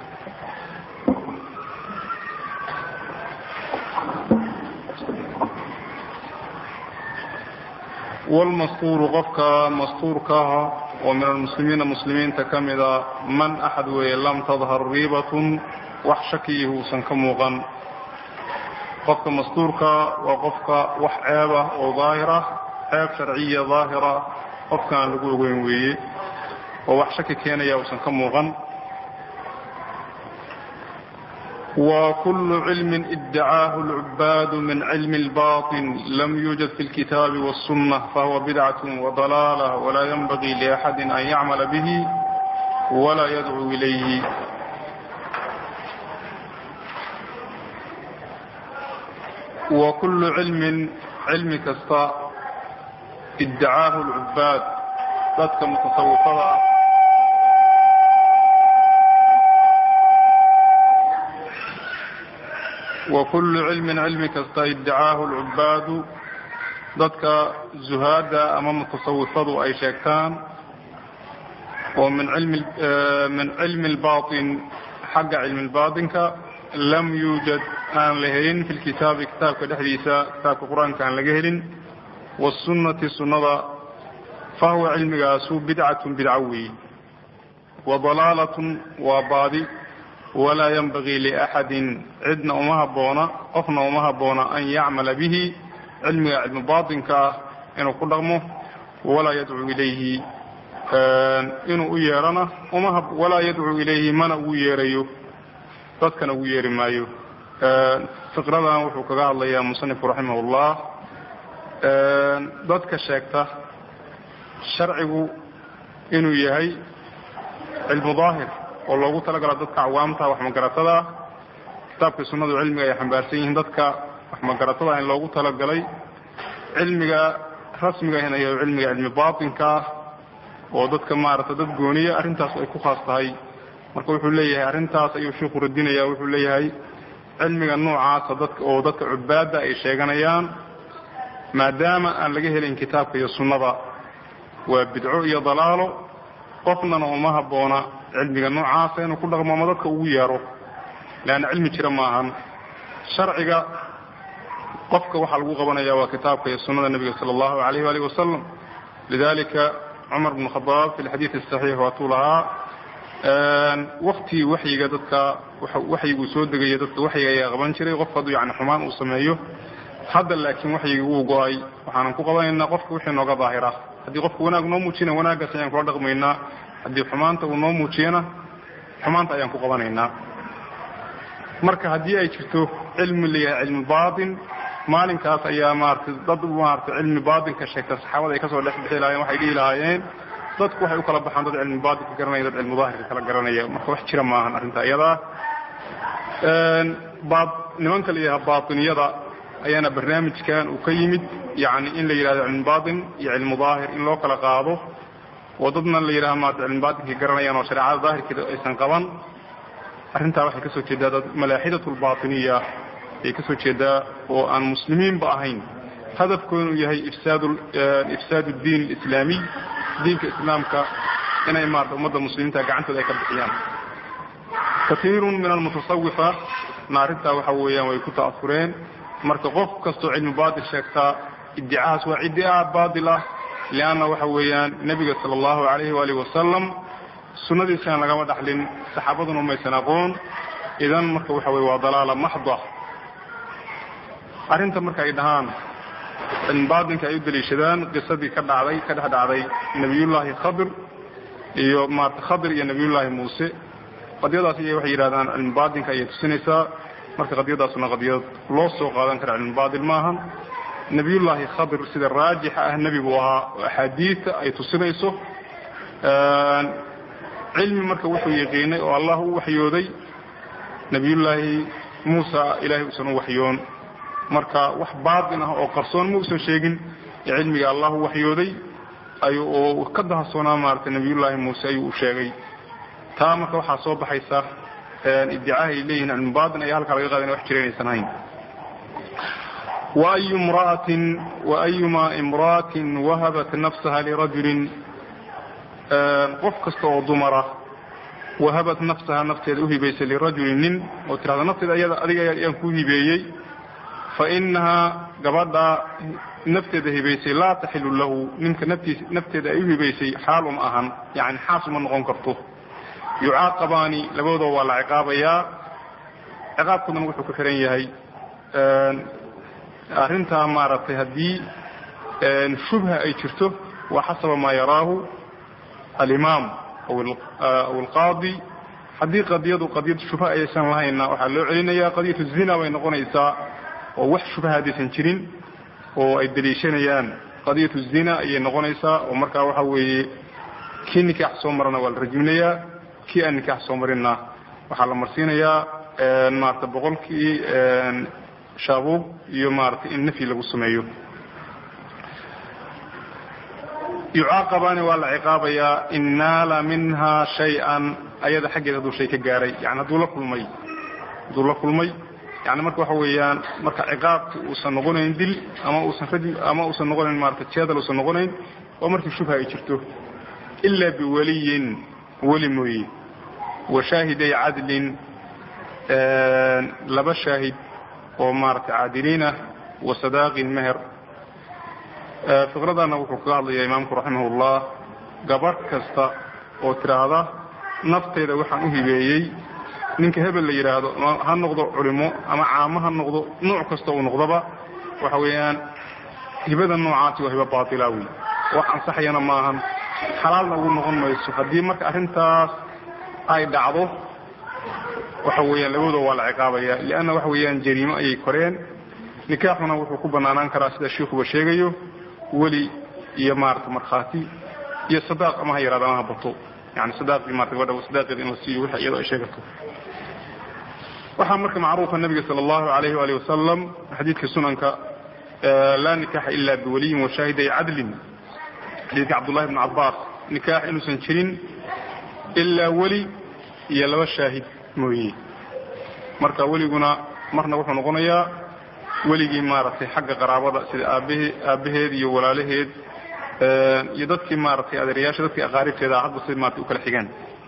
والمستور قفك مستور كاها ومن المسلمين مسلمين تكمدا من أحد وي لم تظهر ريبة وحشكيه سنكموغا قفك مستورك وقفك وحعابة وظاهرة عيب شرعية ظاهرة قفك أن لقوغين وي ووحشك كان يا سنكموغا وكل علم ادعاه العباد من علم الباطن لم يوجد في الكتاب والسنة فهو بدعة وضلالة ولا ينبغي لأحد أن يعمل به ولا يدعو إليه وكل علم علم كستا ادعاه العباد ذاتك متصوفة وكل علم علم كستا ادعاه العباد dadka zuhaada ama mutasawifadu ay sheegtaan oo min ilmi min cilmi اlbaطin xagga cilmi اlbaطinka lam yuujad aan la helin fi lkitaabi kitaabka dhexdiisa kitaabka qur-aanka aan laga helin wالsunati sunada fahuwa cilmigaasu bidcaة bidco weeye وضalaalaة waa baadi walaa ynbagii liأxadi cidna uma haboona qofna uma haboona an yacmala bihi cilmiga cilmi baatinka ah inuu ku dhaqmo walaa yadcuu ilayhi inuu u yeerana uma walaa yadcuu ilayhi mana ugu yeerayo dadkana ugu yeeri maayo fiqradan wuxuu kaga hadlayaa musanifku raximah ullah dadka sheegta sharcigu inuu yahay cilmu daahir oo loogu talagala dadka cawaamta wax magaratada kitaabka sunnadu cilmiga ay xambaarsan yihiin dadka wax magaratada in loogu talagalay cilmiga rasmiga in ayo cilmiga cilmi baatinka ah oo dadka maarata dad gooniya arrintaas ay ku khaas tahay marka wuxuu leeyahay arrintaas ayuu shiiku radinaya wuxuu leeyahay cilmiga noocaasa dadka oo dadka cubaadda ay sheeganayaan maadaama aan laga helin kitaabka iyo sunnada waa bidco iyo dalaalo qofnana uma habboona cilmiga noocaasa inuu ku dhaqmo ama dadka ugu yeero leanna cilmi jira maahan sharciga qofka waxaa lagu qabanaya waa kitaabka iyo sunada nebiga sala allahu alayh waalih wasalam lidalika cumar bn khadaab fi lxadiid asaxiix waatuu lahaa waktii waxyiga dadka waxyiguu soo degaya dadka waxyiga ayaa qaban jiray qof hadduu yani xumaan uu sameeyo hadda laakiin waxyigii wuu go-ay waxaanan ku qabanaynaa qofka wixii nooga daahira haddii qofka wanaag noo muujina wanaaggaas ayaan kula dhaqmaynaa haddii xumaanta uu noo muujiyana xumaanta ayaan ku qabanaynaa marka haddii ay jirto cilmi layahay cilmi baatin maalinkaas ayaa maarata dad maarata cilmi baatinka sheegta saxaabada ay kasoo dhex bixi lahaayeen waxay dhihi lahaayeen dadku waxay u kala baxaan dad cilmi baatinka garanaya dad cilmi daahirka kala garanaya marka wax jira maahan arrinta iyadaa nimanka la yidhaha baatiniyada ayaana barnaamijkan uu ka yimid yani in la yidhahdo cilmi baatin iyo cilmu daahir in loo kala qaado oo dadna la yidhaha maarata cilmi baatinka garanayaan oo shareecada daahirkeeda aysan qaban arrintaa waxay kasoo jeedaa dad malaaxidat lbaatiniya ay kasoo jeedaa oo aan muslimiinba ahayn hadafkooda inuu yahay ifsaad diin alislaamiy diinka islaamka inay maarata ummadda muslimiinta gacantooda ay ka bixiyaan kaiirun min almutasawifa na arrintaa waxa weeyaan way ku ta'asureen marka qof kastoo cilmi baatil sheegtaa iddicahaas waa iddica baatil ah lianna waxa weeyaan nebiga sala allahu alayhi waalihi wasalam sunnadiisana lagama dhaxlin saxaabaduna maysan aqoon idan marka waxa weye waa dalaala maxda arrinta marka ay dhahaan cilmibaatinka ay u daliishadaan qisadii ka dhacday ka dhex dhacday nebiyullaahi khadir iyo maarata khadir iyo nebiyullaahi muuse qadiyadaas iy waxay yidhahdaan cilmibaatinka ayay tusinaysaa marka qadiyadaasuna qadiyad loo soo qaadan kara cilmibaatil maahan nebiyullaahi khadir sida raajixa ah nebi buu ahaa oo axaadiidta ay tusinayso cilmi marka wuxuu yaqiinay oo allah u waxyooday nebiyullaahi muusa ilahay uusan u waxyoon marka wax baatin ah oo qarsoon ma usan sheegin ee cilmiga allah u waxyooday oo ka dahasoonaa maarata nebiyullaahi muuse ayuu u sheegay taa marka waxaa soo baxaysa iddicaha ay leeyihin cilmi baatin ayaa halkaa laga qaadana wax jira inaysan ahayn wayu mraatin waayuma imra'atin wahabat nafsaha lirajulin qof kasta oo dumara wahabat nafsaha nafteeda uhibaysay lirajulin nin oo tirahda nafteeda ayada adiga ayaan ku hibeeyey fa inahaa gabadha nafteeda hibaysay laa taxilu lahu ninka naftiis nafteeda ay uhibaysay xaal uma ahan yani xaas uma noqon karto yucaaqabaani labadooda waa la ciqaabayaa ciqaabkoodana wuxuu ka xiran yahay arrintaa maaragtay haddii shubha ay jirto waa xasaba maa yaraahu alimaam aw alqaadi haddii qadiyadu qadiyad shubha aysan lahayna waxaa loo celinaya qadiyatu zina bay noqonaysaa oo wax shubha haddaysan jirin oo ay daliishanayaan qadiyatu zina ayay noqonaysaa oo markaa waxa weeye kii nikaax soo marana waa la rajminayaa kii aan nikaax soo marinna waxaa la marsiinayaa maarata boqolkii shaabuub iyo maarata in nafyi lagu sameeyo yucaaqabaani waa la ciqaabayaa in naala minha shay-an ayada xaggeeda hadduu shay ka gaaray yani hadduu la kulmay hadduu la kulmay yani marka waxa weeyaan marka ciqaabki uusan noqonayn dil ama uusan rajm ama uusan noqonayn maarata jeedal uusan noqonayn oo markii shubha ay jirto ila biwaliyin weli mooye wa shaahiday cadlin laba shaahid oo maarata caadiliin ah wa sadaaqin meher fiqradana wuxuu kaga hadlayaa imaamku raximahullah gabadh kasta oo tidhaahda nafteeda waxaan u hibeeyey ninka hebel la yidhaahdo ha noqdo culimo ama caamo ha noqdo nooc kasta uu noqdaba waxa weeyaan hibada noocaasi waa hibo baatila wey wax ansaxayana maahan xalaalna ugu noqon mayso haddii marka arrintaas ay dhacdo waxa weeyaan labadoo waa la ciqaabaya lianna waxa weeyaan jariimo ayay koreen nikaaxuna wuxuu ku banaanaan karaa sida shiikuba sheegayo weli iyo maarata markhaati iyo sadaaq ama ha yaraado ama ha bato yani sadaaqii maarata gabadha sadaaqeeda in la siiyo wixii iyadoo ay sheegato waxaa marka macruufa nabiga sala allahu alayhi waali wasalam xadiidka sunanka laa nikaaxa ila biwaliyin wa shaahiday cadlin xadiidka cabdullahi bn cabaas nikaax inuusan jirin ilaa weli iyo laba shaahid mooye marka weliguna marna wuxuu noqonayaa weligii maaragtay xagga qaraabada sida aabhe aabbaheed iyo walaalaheed iyo dadkii maaragtay adeerayaasha dadkii aqaaribteeda hadba si maarata u kala xigaan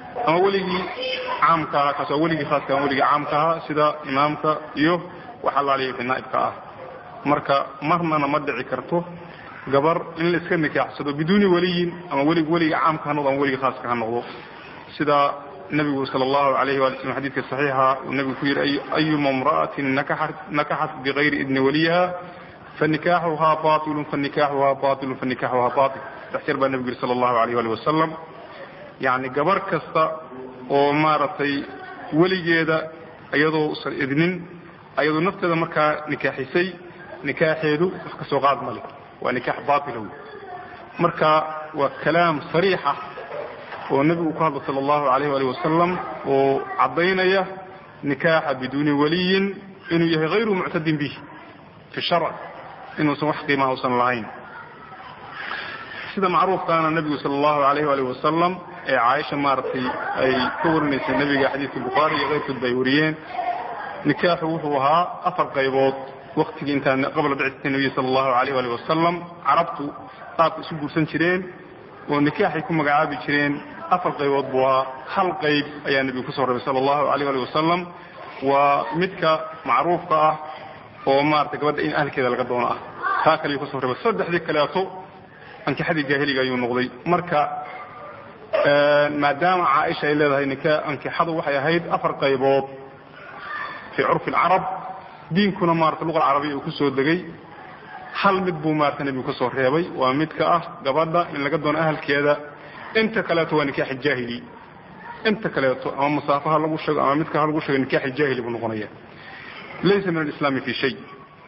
ama weligii caamka ahaa kaas waa weligii khaaska ama weligii caamka ahaa sida imaamka iyo wax allaaliya wixii naa'ibka ah marka marnana ma dhici karto gabar in la iska nikaaxsado biduuni weliyin ama welig weliga caamka ha noqdo ama weligii khaaska ha noqdo sida nabigu sal allahu alayh wali slm xadidka saxiixa uu nabigu ku yidhi ayuma imra'atin nakaxat bigayri idni waliyiha fanikaaxuhaa bailun fanikaaxuhaa bailun fanikaaxuhaa bail saddex jeer baa nabigu yidhi sala allahu alayh ali wasalam yacni gabar kasta oo maaragtay weligeeda iyadoo usan idnin ayadoo nafteeda markaa nikaaxisay nikaaxeedu wax ka soo qaad male waa nikaax baila wey marka waa kalaam sariixa oo nebigu ku hadla sal allahu alayh ali wasalam oo caddaynaya nikaaxa biduuni waliyin inuu yahay hayru muctadin bih fi sharc inuusan wax qiimaha usan lahayn sida macruufkaana nebigu sal allahu alayh ali wasalam ee caaisha maaragtay ay ka warinaysay nebiga xadiidka bukhaari iyo keyrkoodba ay wariyeen nikaaxu wuxuu ahaa afar qaybood waktigii intaan qabla bicati nabiy sal allahu alayh ali wasalam carabtu qaabka isu guursan jireen oo nikaaxay ku magacaabi jireen afar qaybood buu ahaa hal qayb ayaa nebigu kusoo rabay sala allahu alayh ali wasalam waa midka macruufka ah oo maarata gabadha in ahlkeeda laga doono ah taa kaliyu kusoo rabay saddexdii kaleeto ankixadii jaahiliga ayuu noqday marka maadaama caaisha ay leedahay nika ankixadu waxay ahayd afar qaybood fii curfi alcarab diinkuna maarata luqa alcarabiya uu kusoo degay hal mid buu maarata nebigu ka soo reebay waa midka ah gabadha in laga doono ahalkeeda inta kaleeto waa nikaax jaahili inta kaleeto ama masaafaha lagu sheego ama midka ha lagu sheego nikaax jaahili buu noqonaya laysa min alislaami fi shay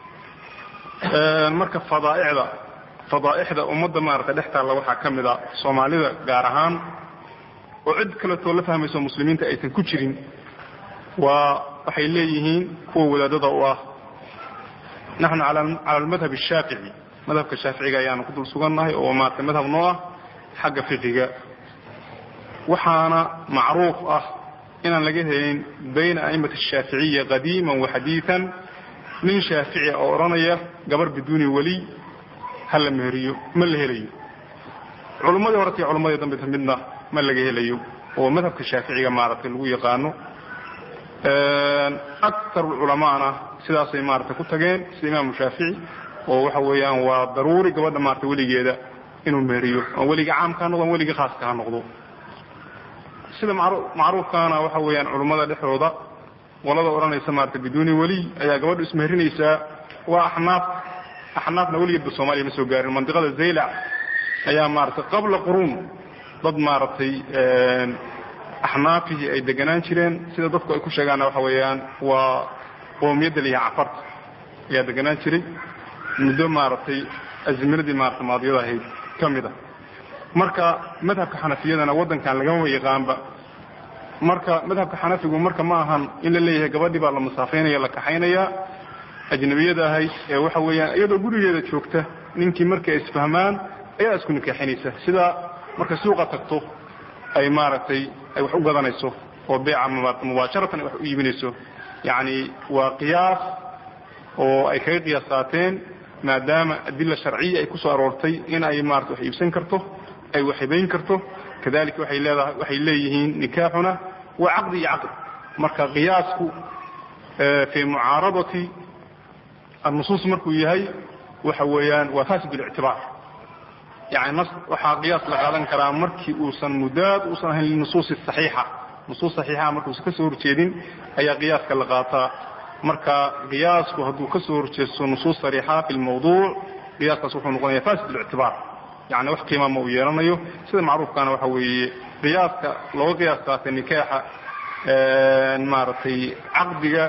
marka fadaaicda fadaa'ixda ummadda maarata dhex taalla waxaa ka mid a soomaalida gaar ahaan oo cid kaleetoo la fahmayso muslimiinta aysan ku jirin waa waxay leeyihiin kuwa wadaadada u ah naxnu cala almadhab ashaafici madhabka shaaficiga ayaanu ku dul sugannahay oo maarata madhab noo ah xagga fiqiga waxaana macruuf ah inaan laga helin bayna a'imati ashaaficiya qadiiman wa xadiian nin shaafici oo odhanaya gabar biduuni weliy ha la meheriyo ma la helayo culummadii horeta iyo culummadii dambeta midna ma laga helayo oo madhabka shaaficiga maaragtay lagu yaqaano aktar culamaana sidaasay maarata ku tageen sida imaamu shaafici oo waxa weeyaan waa daruuri gabadha maarata weligeeda inuu meheriyo ama weliga caamka ha noqdo ama weliga khaaska ha noqdo sida macruufkaana waxa weeyaan culummada dhexdooda qolada odhanaysa maarata biduuni weliy ayaa gabadhu ismeherinaysaa waa axnaaf axnaafna weligeedba soomaaliya ma soo gaarin mandiqada zaylac ayaa maaragtay qabla quruun dad maaragtay axnaafihii ay deganaan jireen sida dadku ay ku sheegaanna waxa weeyaan waa qoomiyadda liyaha cafarta ayaa deganaan jiray muddo maaragtay azminadii maarata maadiyada ahayd ka mid a marka madhabka xanafiyadana waddankan lagama yaqaanba marka madhabka xanafigu marka ma ahan in la leeyahay gabadhii baa la masaafeynaya la kaxaynaya ajnabiyada ahayd ee waxa weeyaan iyadoo gurigeeda joogta ninkii markay isfahmaan ayaa isku nikaaxinaysa sida markay suuqa tagto ay maaragtay ay wax u gadanayso oo beeca mubaasharatan ay wax u iibinayso yacni waa qiyaas oo ay kaga qiyaasaateen maadaama adila sharciya ay kusoo aroortay in ay maarata wax iibsan karto ay wax hibayn karto kadalika waxay leedahay waxay leeyihiin nikaaxuna waa caqdi iyo caqd marka qiyaasku fii mucaaradati annusuus markuu yahay waxa weeyaan waa fasid اlictibaar yani nas waxaa qiyaas la qaadan karaa markii uusan mudaad uusan ahayn linusuus صaxiixa nusuus صaxiixa markuusan ka soo horjeedin ayaa qiyaaska la qaataa marka qiyaasku hadduu ka soo horjeesto nusuus sariixa fi lmawduuc qiyaaskaas wuxuu noqonaya fasid اlictibaar yani wax qiima ma uu yeelanayo sida macruufkaana waxa weeye qiyaaska looga qiyaas qaatay nikaaxa maaragtay caqdiga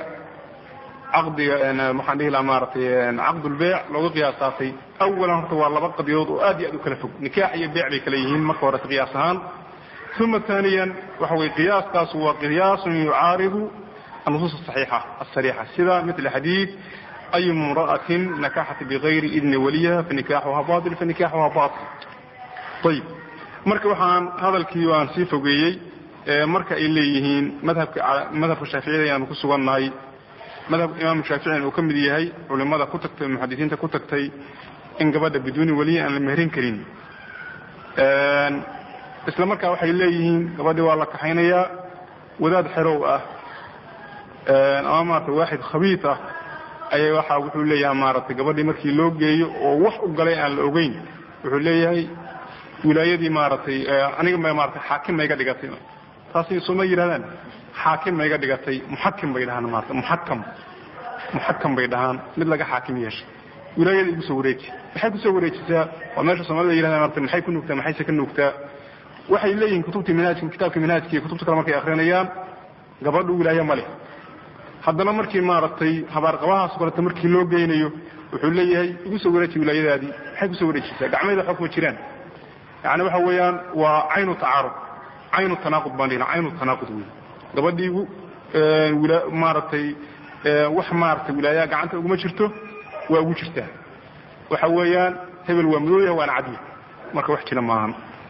caqdiga waxaan dhihi lahaa maaratay caqdulbeyc looga qiyaas qaatay awalan horta waa laba qadiyadood oo aad iyo aad u kala fog nikaax iyo beyc bay kala yihiin marka horeta qiyaas ahaan uma ثaaniya waxa weye qiyaaskaasu waa qiyaasun yucaaridu النصوص الصحيحة الصريحة sida مثل xadيiث أي امرأة نكحت بغayri إذن wliha فنikاxha baطل فنikاxha baطل ayb marka waxaan hadalkii aan sii fogeeyey marka ay leeyihiin madhabka madhabka shaaficiyada ayaanu ku sugannahay madhabka imaamu shaaficina uu ka mid yahay culimada ku tagtay muxadisiinta ku tagtay in gabadha biduuni weliya aan la meherin karin isla markaa waxay leeyihiin gabadhii waa la kaxaynayaa wadaad xerow ah ama maarata waaxid khabiid ah ayay waxa wuxuu leeyahay maaragtay gabadhii markii loo geeyo oo wax u galay aan la ogeyn wuxuu leeyahay wilaayadii maaragtay aniga ma maratay xaakim ma iga dhigatay taasi sooma yidhahdaan xaakim ma iga dhigatay muxakim bay dhahaan maarata muxakam muxakam bay dhahaan mid laga xaakim yeeshay wilaayada igu soo wareeji maxay kusoo wareejisaa waa meesha soomaalida yidhahda maarata maxay ku nuugtaa maxayse ka nuugtaa waxay leeyihin kutubtii minhaajka kitaabka minhaajka iyo kutubta kale markay akrinayaan gabadhu wilaaye ma leh haddana markii maaragtay habaarqabahaas kaleta markii loo geynayo wuxuu leeyahay igu soo wareeji wilaayadaadii maxay kusoo wareejisaa gacmeeda waxba kuma jiraan yani waxa weeyaan waa caynu tacaarud caynu tanaaqud baan dhihna caynu tanaaqud wey gabadhiigu maaragtay wax maaragtay wilaayaha gacanta uguma jirto waa ugu jirtaa waxa weeyaan hebel waa madooyaha waana cadya marka wax jira maahan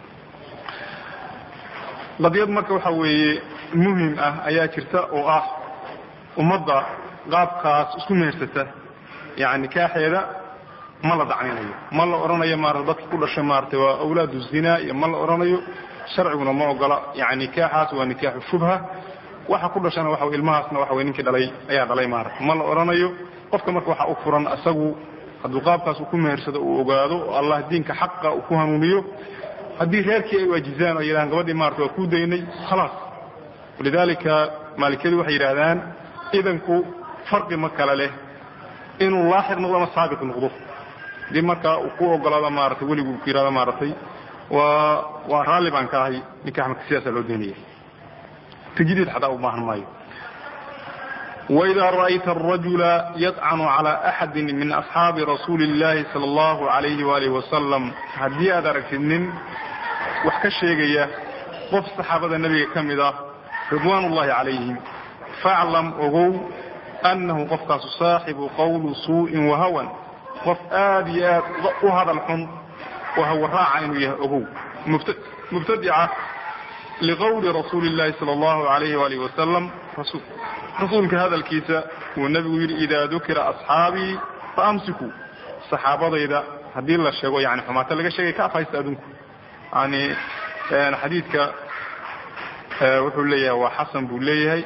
qadiyad marka waxa weeye muhim ah ayaa jirta oo ah ummadda qaabkaas isku mehersata yani nikaaxeeda ma la dacninayo ma la odhanayo maarata dadka ku dhashay maaratay waa awlaadu zina iyo ma la odhanayo sharciguna ma ogola yani nikaaxaas waa nikaaxu shubha waxa ku dhashana waxa ilmahaasna waxa wey ninkii dhalay ayaa dhalay maarata ma la odhanayo qofka marka waxa u furan isagu hadduu qaabkaas uu ku mehersado uu ogaado oo allah diinka xaqa uu ku hanuuniyo haddii reerkii ay waajizaan oo yidhahaan gabadhii maarata waa kuu daynay khalaas walidaalika maalikiyadu waxay yidhaahdaan idanku farqi ma kale leh inuu laaxiq noqdo ama saabiq noqdo hadii markaa uu ku ogolaado maaratay weligu ku yihahdo maaratay waa waa raalli baan ka ahay nikaax marka sidaasaa loo daynaya tajdiid xataa u baahan maayo وإذا رأيت الرجل يطعن على أحد من أصحاب رسول الله صلى الله عليه وآله وسلم hadii aad aragtid nin wax ka sheegaya qof صaxaabada nebiga ka mid ah ridوaan الlahi عalayهim faaclam ogow أnahu qofkaasu saaxibu qowlu suuءin wahawan qof aad iyo aad u hadal xun oo hawaraaca inuu yahay ogow mubtadica liqowli rasuuli الlahi salى الlahu عalayh وalih wasalam rasuulka hadalkiisa uu nebigu yidhi idaa dukira asxaabii faamsikuu saxaabadayda haddii la sheego yani xumaato laga sheegay ka afhaysta adunku yani xadiidka wuxuu leeyahay waa xasan buu leeyahay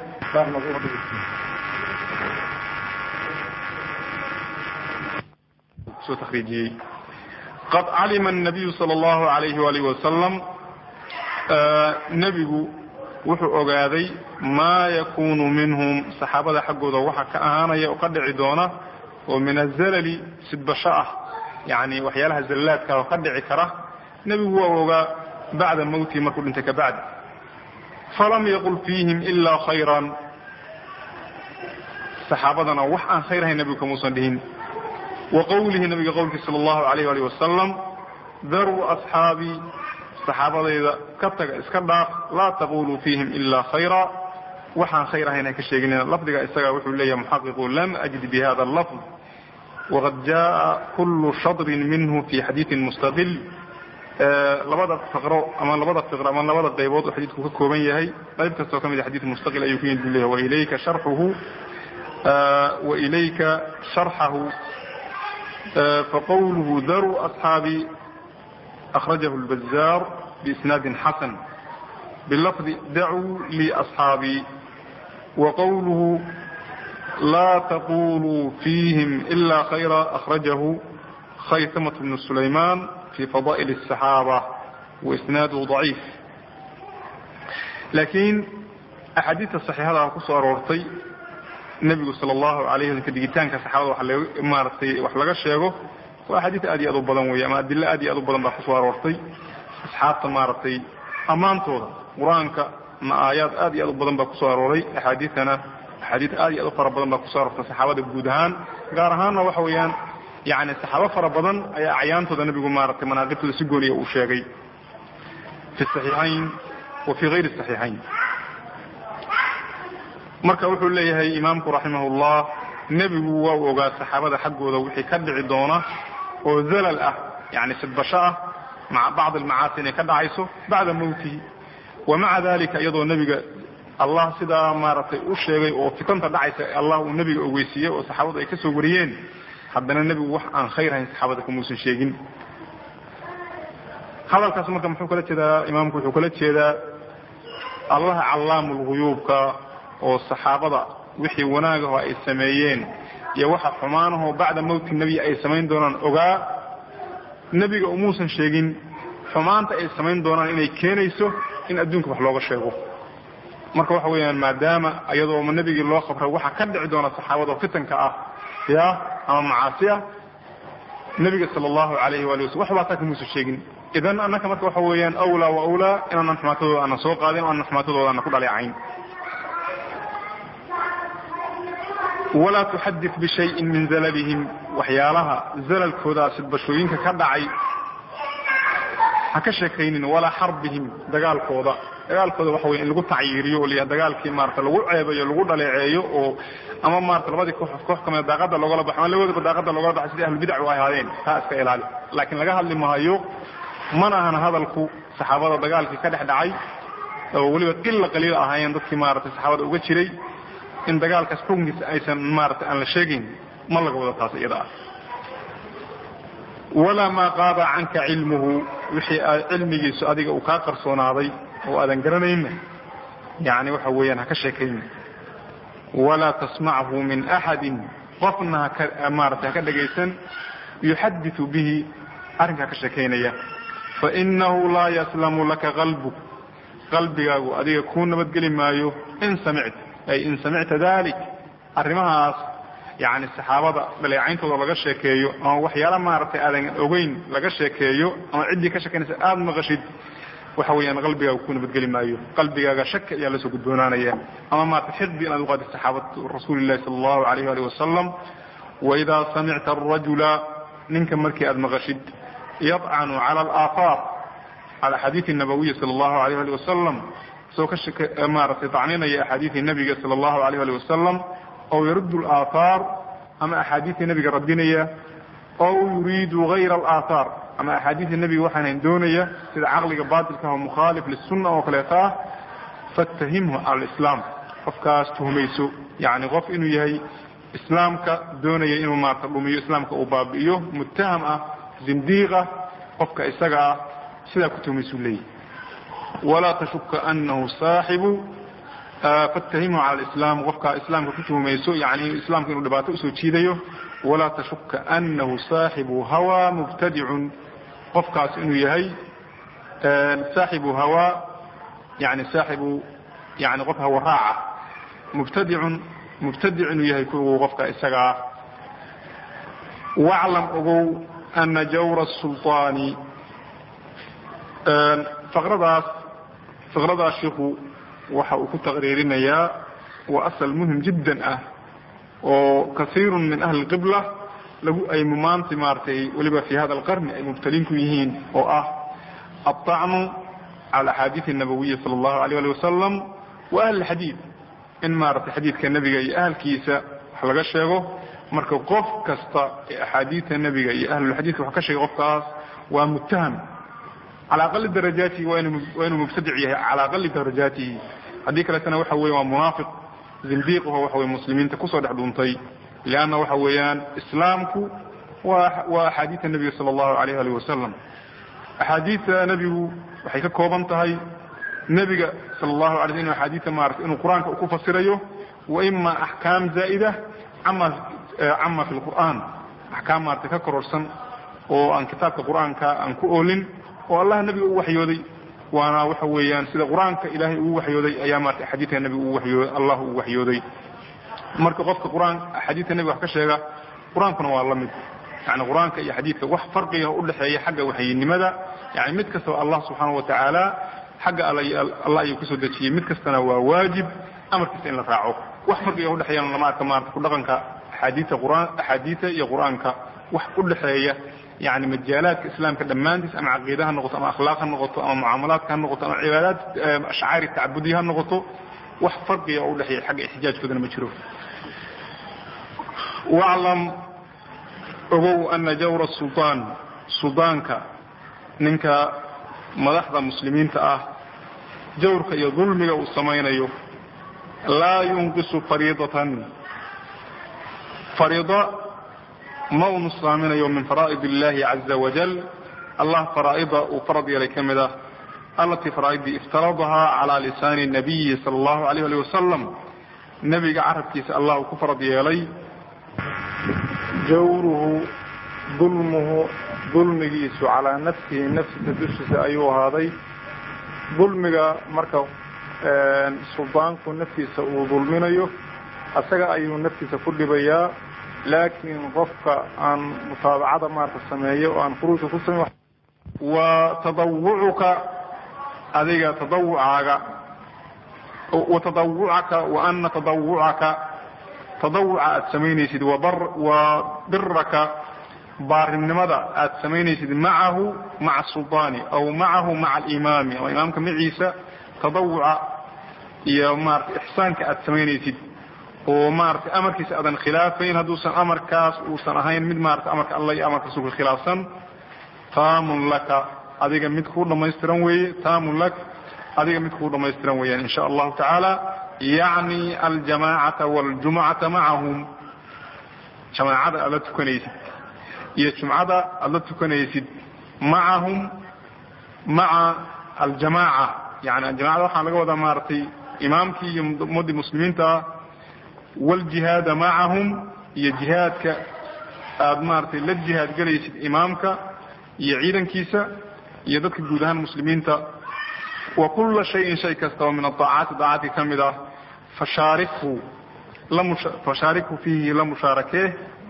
soo takriijiyey qad calima الnabiyu salى اllahu alayhi walih wasalam nebigu wuxuu ogaaday maa yakunu minhum saxaabada xaggooda waxa ka ahaanaya oo ka dhici doona oo min azalali sidbasho ah yani waxyaalaha zallaadka oo ka dhici kara nebigu waa ogaa bacda mawtihi markuu dhintay kabacdi falam yaqul fiihim ilaa khayran saxaabadana wax aan khayr ahayn nebigu kamuusan dhihin wa qowlihi nabiga qowlkii sala allahu alayh alih wasalam daruu asxaabii saxaabadayda ka taga iska dhaaf laa taquluu fiihim ilaa khayra waxaan khayr ahayn ha ka sheeginina lafdiga isaga wuxuu leeyahay muxaqiqu lam ajid bi hada lafd waqad jaa kulu shadrin minhu fi xadiidin mustaqil labada faqro ama labada fiqro ama labada qaybood oo xadiidku ka kooban yahay qayb kastoo ka mid a xadiid mustaqil ayuu ku yimid bu leyahay wailayka sharxuhu wailayka sharxahu faqowluhu daruu asxaabi أخرجه البزار بإسناد حسن بلفظ دعوا لي أصحابي وقوله لا تقولوا فيهم إلا خيرا أخرجه خيثمة بن سليمان في فضائل السحابة وإسناده ضعيف لكن أحاديث الصحيحة كسو أرورتي النبي صلى الله عليه وسلم كديجيتان كصحابة وحلقة وحلقة الشيخ waa xadiid aad iyo aad u badan weeye ama adilo aad iyo aad u badan baa kusoo aroortay asxaabta maaragtay ammaantooda qur-aanka ma aayaad aad iyo aad u badan baa kusoo arooray axaadiidtana axaadiid aad iyo aad u fara badan baa kusoo aroortay saxaabada guud ahaan gaar ahaanna waxa weeyaan yani saxaabo fara badan ayaa acyaantooda nebigu maaragtay manaaqibtooda si gooniya uu sheegay fi saxiixayn wa fi hayri saxiixayn marka wuxuu leeyahay imaamku raximahullah nebigu waa u ogaa saxaabada xaggooda wixii ka dhici doona oo zalal ah yani sidbasho ah maca bacd almacaasi inay ka dhacayso bacda mawtihi wa maca dalika iyadoo nebiga allah sidaa maaragtay u sheegay oo fitanta dhacaysa allah uu nebiga ogeysiiyey oo saxaabadu ay ka soo wariyeen haddana nebigu wax aan khayr hayn saxaabada kamuusan sheegin hadalkaas marka muxuu kala jeedaa imaamku wuxuu kala jeedaa allaha callaamu lguyuubka oo saxaabada wixii wanaagaho ay sameeyeen iyo waxa xumaanahoo bacda mowti nebi ay samayn doonaan ogaa nebiga umuusan sheegin xumaanta ay samayn doonaan inay keenayso in adduunka wax looga sheego marka waxa weeyaan maadaama iyadoo nebigii loo khabray waxa ka dhici doona saxaabada oo fitanka ah ya ama macaasi ah nebiga sala allahu alayhi waali waslm waxbaa taa kamuusan sheegin idan annaka marka waxa weeyaan awlaa wa awlaa inaanan xumaatadooda aanan soo qaadin o aanan xumaatadooda aanan ku dhaleecayn walaa tuxadit bishayin min zalalihim waxyaalaha zalalkoodaa sidbashooyinka ka dhacay ha ka sheekaynin walaa xarbihim dagaalkooda dagaalkooda waxa wey in lagu tacyiiriyo oo la dagaalkii maarata lagu ceebayo lagu dhaleeceeyo oo ama maarata labadii koox koox kamida daaqada loogala baxo ama labadoodaba daaqada loogala baxay sidii ahlubidac u ahaadeen taa iska ilaali laakiin laga hadli maayo mana ahan hadalku saxaabada dagaalkii ka dhex dhacay oo weliba qila qaliil ahaayeen dadkii maarata saxaabada uga jiray in dagaalkaas xukunkiisa aysan maarata aan la sheegayn ma laga wado taas iyada ah walaa maa qaaba canka cilmuhu wixii cilmigiisu adiga uu kaa qarsoonaaday oo aadan garanayna yani waxa weeyaan ha ka sheekayna walaa tasmachu min axadin qofna haka maarata haka dhagaysan yuxadiu bihi arrinkaa ka sheekaynaya fainahu laa yaslamu laka qalbuk qalbigaagu adiga kuu nabadgeli maayo in samicta ay in samicta dalik arrimahaas yani saxaabada dhaleecayntooda laga sheekeeyo ama waxyaala maaragtay aadan ogeyn laga sheekeeyo ama ciddii ka sheekaynaysa aada maqashid waxa weeyaan qalbigaaga ku nabadgeli maayo qalbigaaga shaka ayaa lasoo gudboonaanaya ama maarata xiqdi inaad uqaadid saxaabatu rasuuli llahi sala allahu alayh ali wasalam waidaa samicta arajula ninka markii aad maqashid yadcanu cala alaahaar cala axaadiidi nabawiya sala allahu alayh ali wasalam isagoo ka maaragtay dacninaya axaadiidii nabiga sala allahu alayh ali wasalam ow yaruddu alaahaar ama axaadiidii nabiga radinaya ow yuriidu gayra alaahaar ama axaadiidta nebiga waxaanan doonaya sida caqliga baatilkaah oo mukhaalif lisunna oo kaleeta ah fattahimhu cala alislaam qofkaas tuhmayso yani qof inuu yahay islaamka doonaya inuu maarata dhumiyo islaamka uu baabi'iyo muttaham ah zindiiqa qofka isaga ah sidaa ku tuhmaysuu leeyahy walaa tashuka anahu saaxibu fattahimhu cala alislaam qofkaa islaamka ku tuhmayso yani islaamka inuu dhibaato usoo jiidayo walaa tashuka anahu saaxibu hawaa mubtadicun qofkaas inuu yahay saaxibu hawaa yani saaxibu yani qof hawa raaca mubtadicun mubtadic inuu yahay kuwu qofka isagaa waclam ogow ana jawra sulطaani faqradaas faqradaas shiku waxa uu ku taqriirinayaa waa asal muhim jiddan ah oo kasiiru min ahli qibla lagu ay maanta maaratay weliba fi hada alqarni ay mubtaliin ku yihiin oo ah aلطacnu cala axaadiiث الnabawiya salى اllahu alيyه ali wasalam wa ahli xadiid in maaratay xadiidka nebiga iyo ahalkiisa wax laga sheego marka qof kasta ee axaadiidta nebiga iyo ahlulxadiidka wax ka sheegay qofkaas waa muttaham cala aqali darajaatihi waa inuu mubtadic yahay cala aqali darajaatihi haddii kaletana waxa weye waa munaafiq zindiiqaho waxa weye muslimiinta kusoo dhex dhuuntay lianna waxa weeyaan islaamku waa waa axaadiidta nebiga sala allahu alayh alih wasalam axaadiidta nebigu waxay ka kooban tahay nebiga sala allahu alay sl inu axaadiidta maarata inuu qur-aanka ku fasirayo wa ima axkaam zaa'ida ama cama fi lqur'aan axkaam maarata ka kororsan oo aan kitaabka qur-aanka aan ku oolin oo allah nebiga u waxyooday waana waxa weeyaan sida qur-aanka ilaahay ugu waxyooday ayaa maarata axaadiidka nebiga ugu wayooday allah ugu waxyooday marka qofka qur-aan axaadiidka nebiga wax ka sheega qur-aankuna waa la mid yani qur-aanka iyo xadiidka wax farqiga udhexeeya xagga waxyinimada yani mid kastaba allah subxaana wa tacaala xagga allah ayuu kusoo dejiyey mid kastana waa waajib amarkiisa in la raaco wax farqiga udhexeeyana lama arka maarata ku dhaqanka axaadiidta quraan axaadiidta iyo qur-aanka wax udhexeeya yani majaalaadka islaamka dhammaantiis ama caqiida ha noqoto ama akhlaaq ha noqoto ama mucaamalaadka ha noqoto ama cibaadaad ashcaari tacbudiya ha noqoto wax farqiga oo udhexeeya xagga ixtijaajkoodana ma jiro waclam ogow ana jawra sulطaan suldaanka ninka madaxda muslimiinta ah jawrka iyo dulmiga uu samaynayo laa yunqisu fariidatan fariida ma uu nusaaminayo min faraa'id اllahi caza wajal allah faraa'ida uu farad yeelay ka mid ah allatii faraa'iddii iftaradahaa calaa lisaani nabiyi sala allahu alayh ali wasalam nebiga carabkiisa allah uu ku farad yeelay jawruhu dulmuhu dulmigiisu calaa nafsihi nafsisa dushiisa ayuu ahaaday dulmiga marka suldaanku naftiisa uu dulminayo isaga ayuu naftiisa ku dhibayaa laakiin qofka aan mutaabacada maarata sameeyo oo aan khuruujka ku sameyo wa tadawucuka adiga tadawucaaga wa tadawucaka wa ana tadawucaka tadawuca aad samaynaysid wa biraka baarinimada aad samaynaysid macahu maca sulطaani aw macahu maca alimaami ama imaamka maciisa tadawuca iyo maarata ixsaanka aad samaynaysid oo maarata amarkiisa aadan khilaafayn hadduusan amarkaas uusan ahayn mid maarata amarka alla iyo amarka rasuulka khilaafsan taamun laka adiga mid kuu dhamaystiran weeye taamun lak adiga mid kuu dhamaystiran weeyaan in sha allahu tacaala yacni aljamaacata waljumcata macahum jamaacada aad la tukanaysid iyo jumcada aad la tukanaysid macahum maca aljamaaca yani jamacada waxaa laga wadaa maaragtay imaamkii iyo ummaddii muslimiinta ah wljihaada macahum iyo jihaadka aad maaragtay la jihaad gelaysid imaamka iyo ciidankiisa iyo dadka guud ahaan muslimiinta wa kula shayin shay kasta oo min aaacaati daacadka ka mid ah fashaarikhu fashaarikhu fiihi la mushaarakee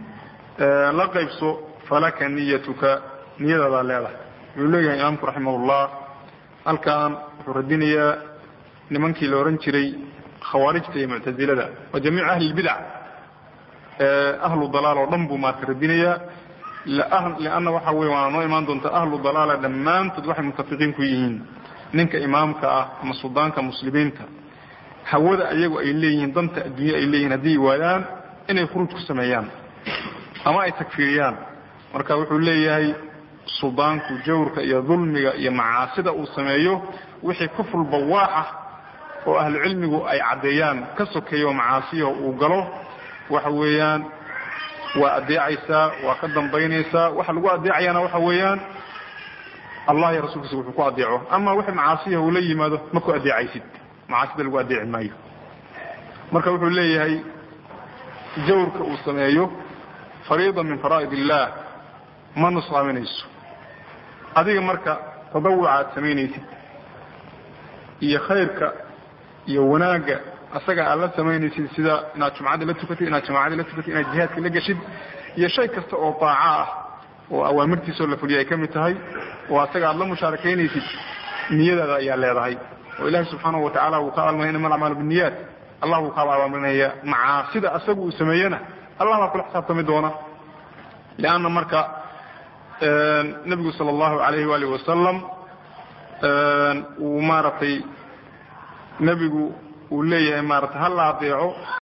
la qaybso falaka niyatuka niyadaadaa leedahay wuxuu leeyahay imaamku raximahullah halkan wuxuu radinayaa nimankii la ohan jiray khawaarijta iyo muctazilada wa jamiic ahli lbidac ahlu dalaal oo dhan buu maarka radinayaa lianna waxa weye waana noo imaan doontaa ahlu dalaala dhammaantood waxay mutafiqiin ku yihiin ninka imaamka ah ama suldaanka muslimiinta hawada ayagu ay leeyihiin danta adduunya ay leeyihin haddii waayaan inay khuruuj ku sameeyaan ama ay takfiiriyaan marka wuxuu leeyahay suldaanku jawrka iyo dulmiga iyo macaasida uu sameeyo wixii kufr bawaax ah oo ahlucilmigu ay caddeeyaan ka sokeeyo macaasiyaha uu galo waxa weeyaan waa adeecaysaa waa ka dambaynaysaa waxa lagu adeecayaana waxa weeyaan allah iyo rasulkiisa wuxuu ku adeeco ama wixii macaasiyaha uu la yimaado ma ku adeecaysid macaasida lagu adeeci maayo marka wuxuu leeyahay jawrka uu sameeyo fariida min faraa'id illah ma nusaaminayso adiga marka tadawuca aad samaynaysid iyo khayrka iyo wanaagga asaga aad la samaynaysid sida inaad jumcadii la tukatid inaad jamaacadii la tukatid inaad jihaadkii la geshid iyo shay kasta oo daaca ah oo awaamirtiisoo la fuliya ay ka mid tahay oo asaga aad la mushaarakaynaysid niyadaada ayaa leedahay oo ilahi subxaanahu watacala wuu ka abaalmarinaya inama alacmaalu binniyaat allah wuu ka abaalmarinaya macaasida asagu uu sameeyena allah baa kula xisaabtami doona lianna marka nebigu sala allahu alayhi waalihi wasalam uu maaragtay nebigu uu leeyahay maarata ha la adeeco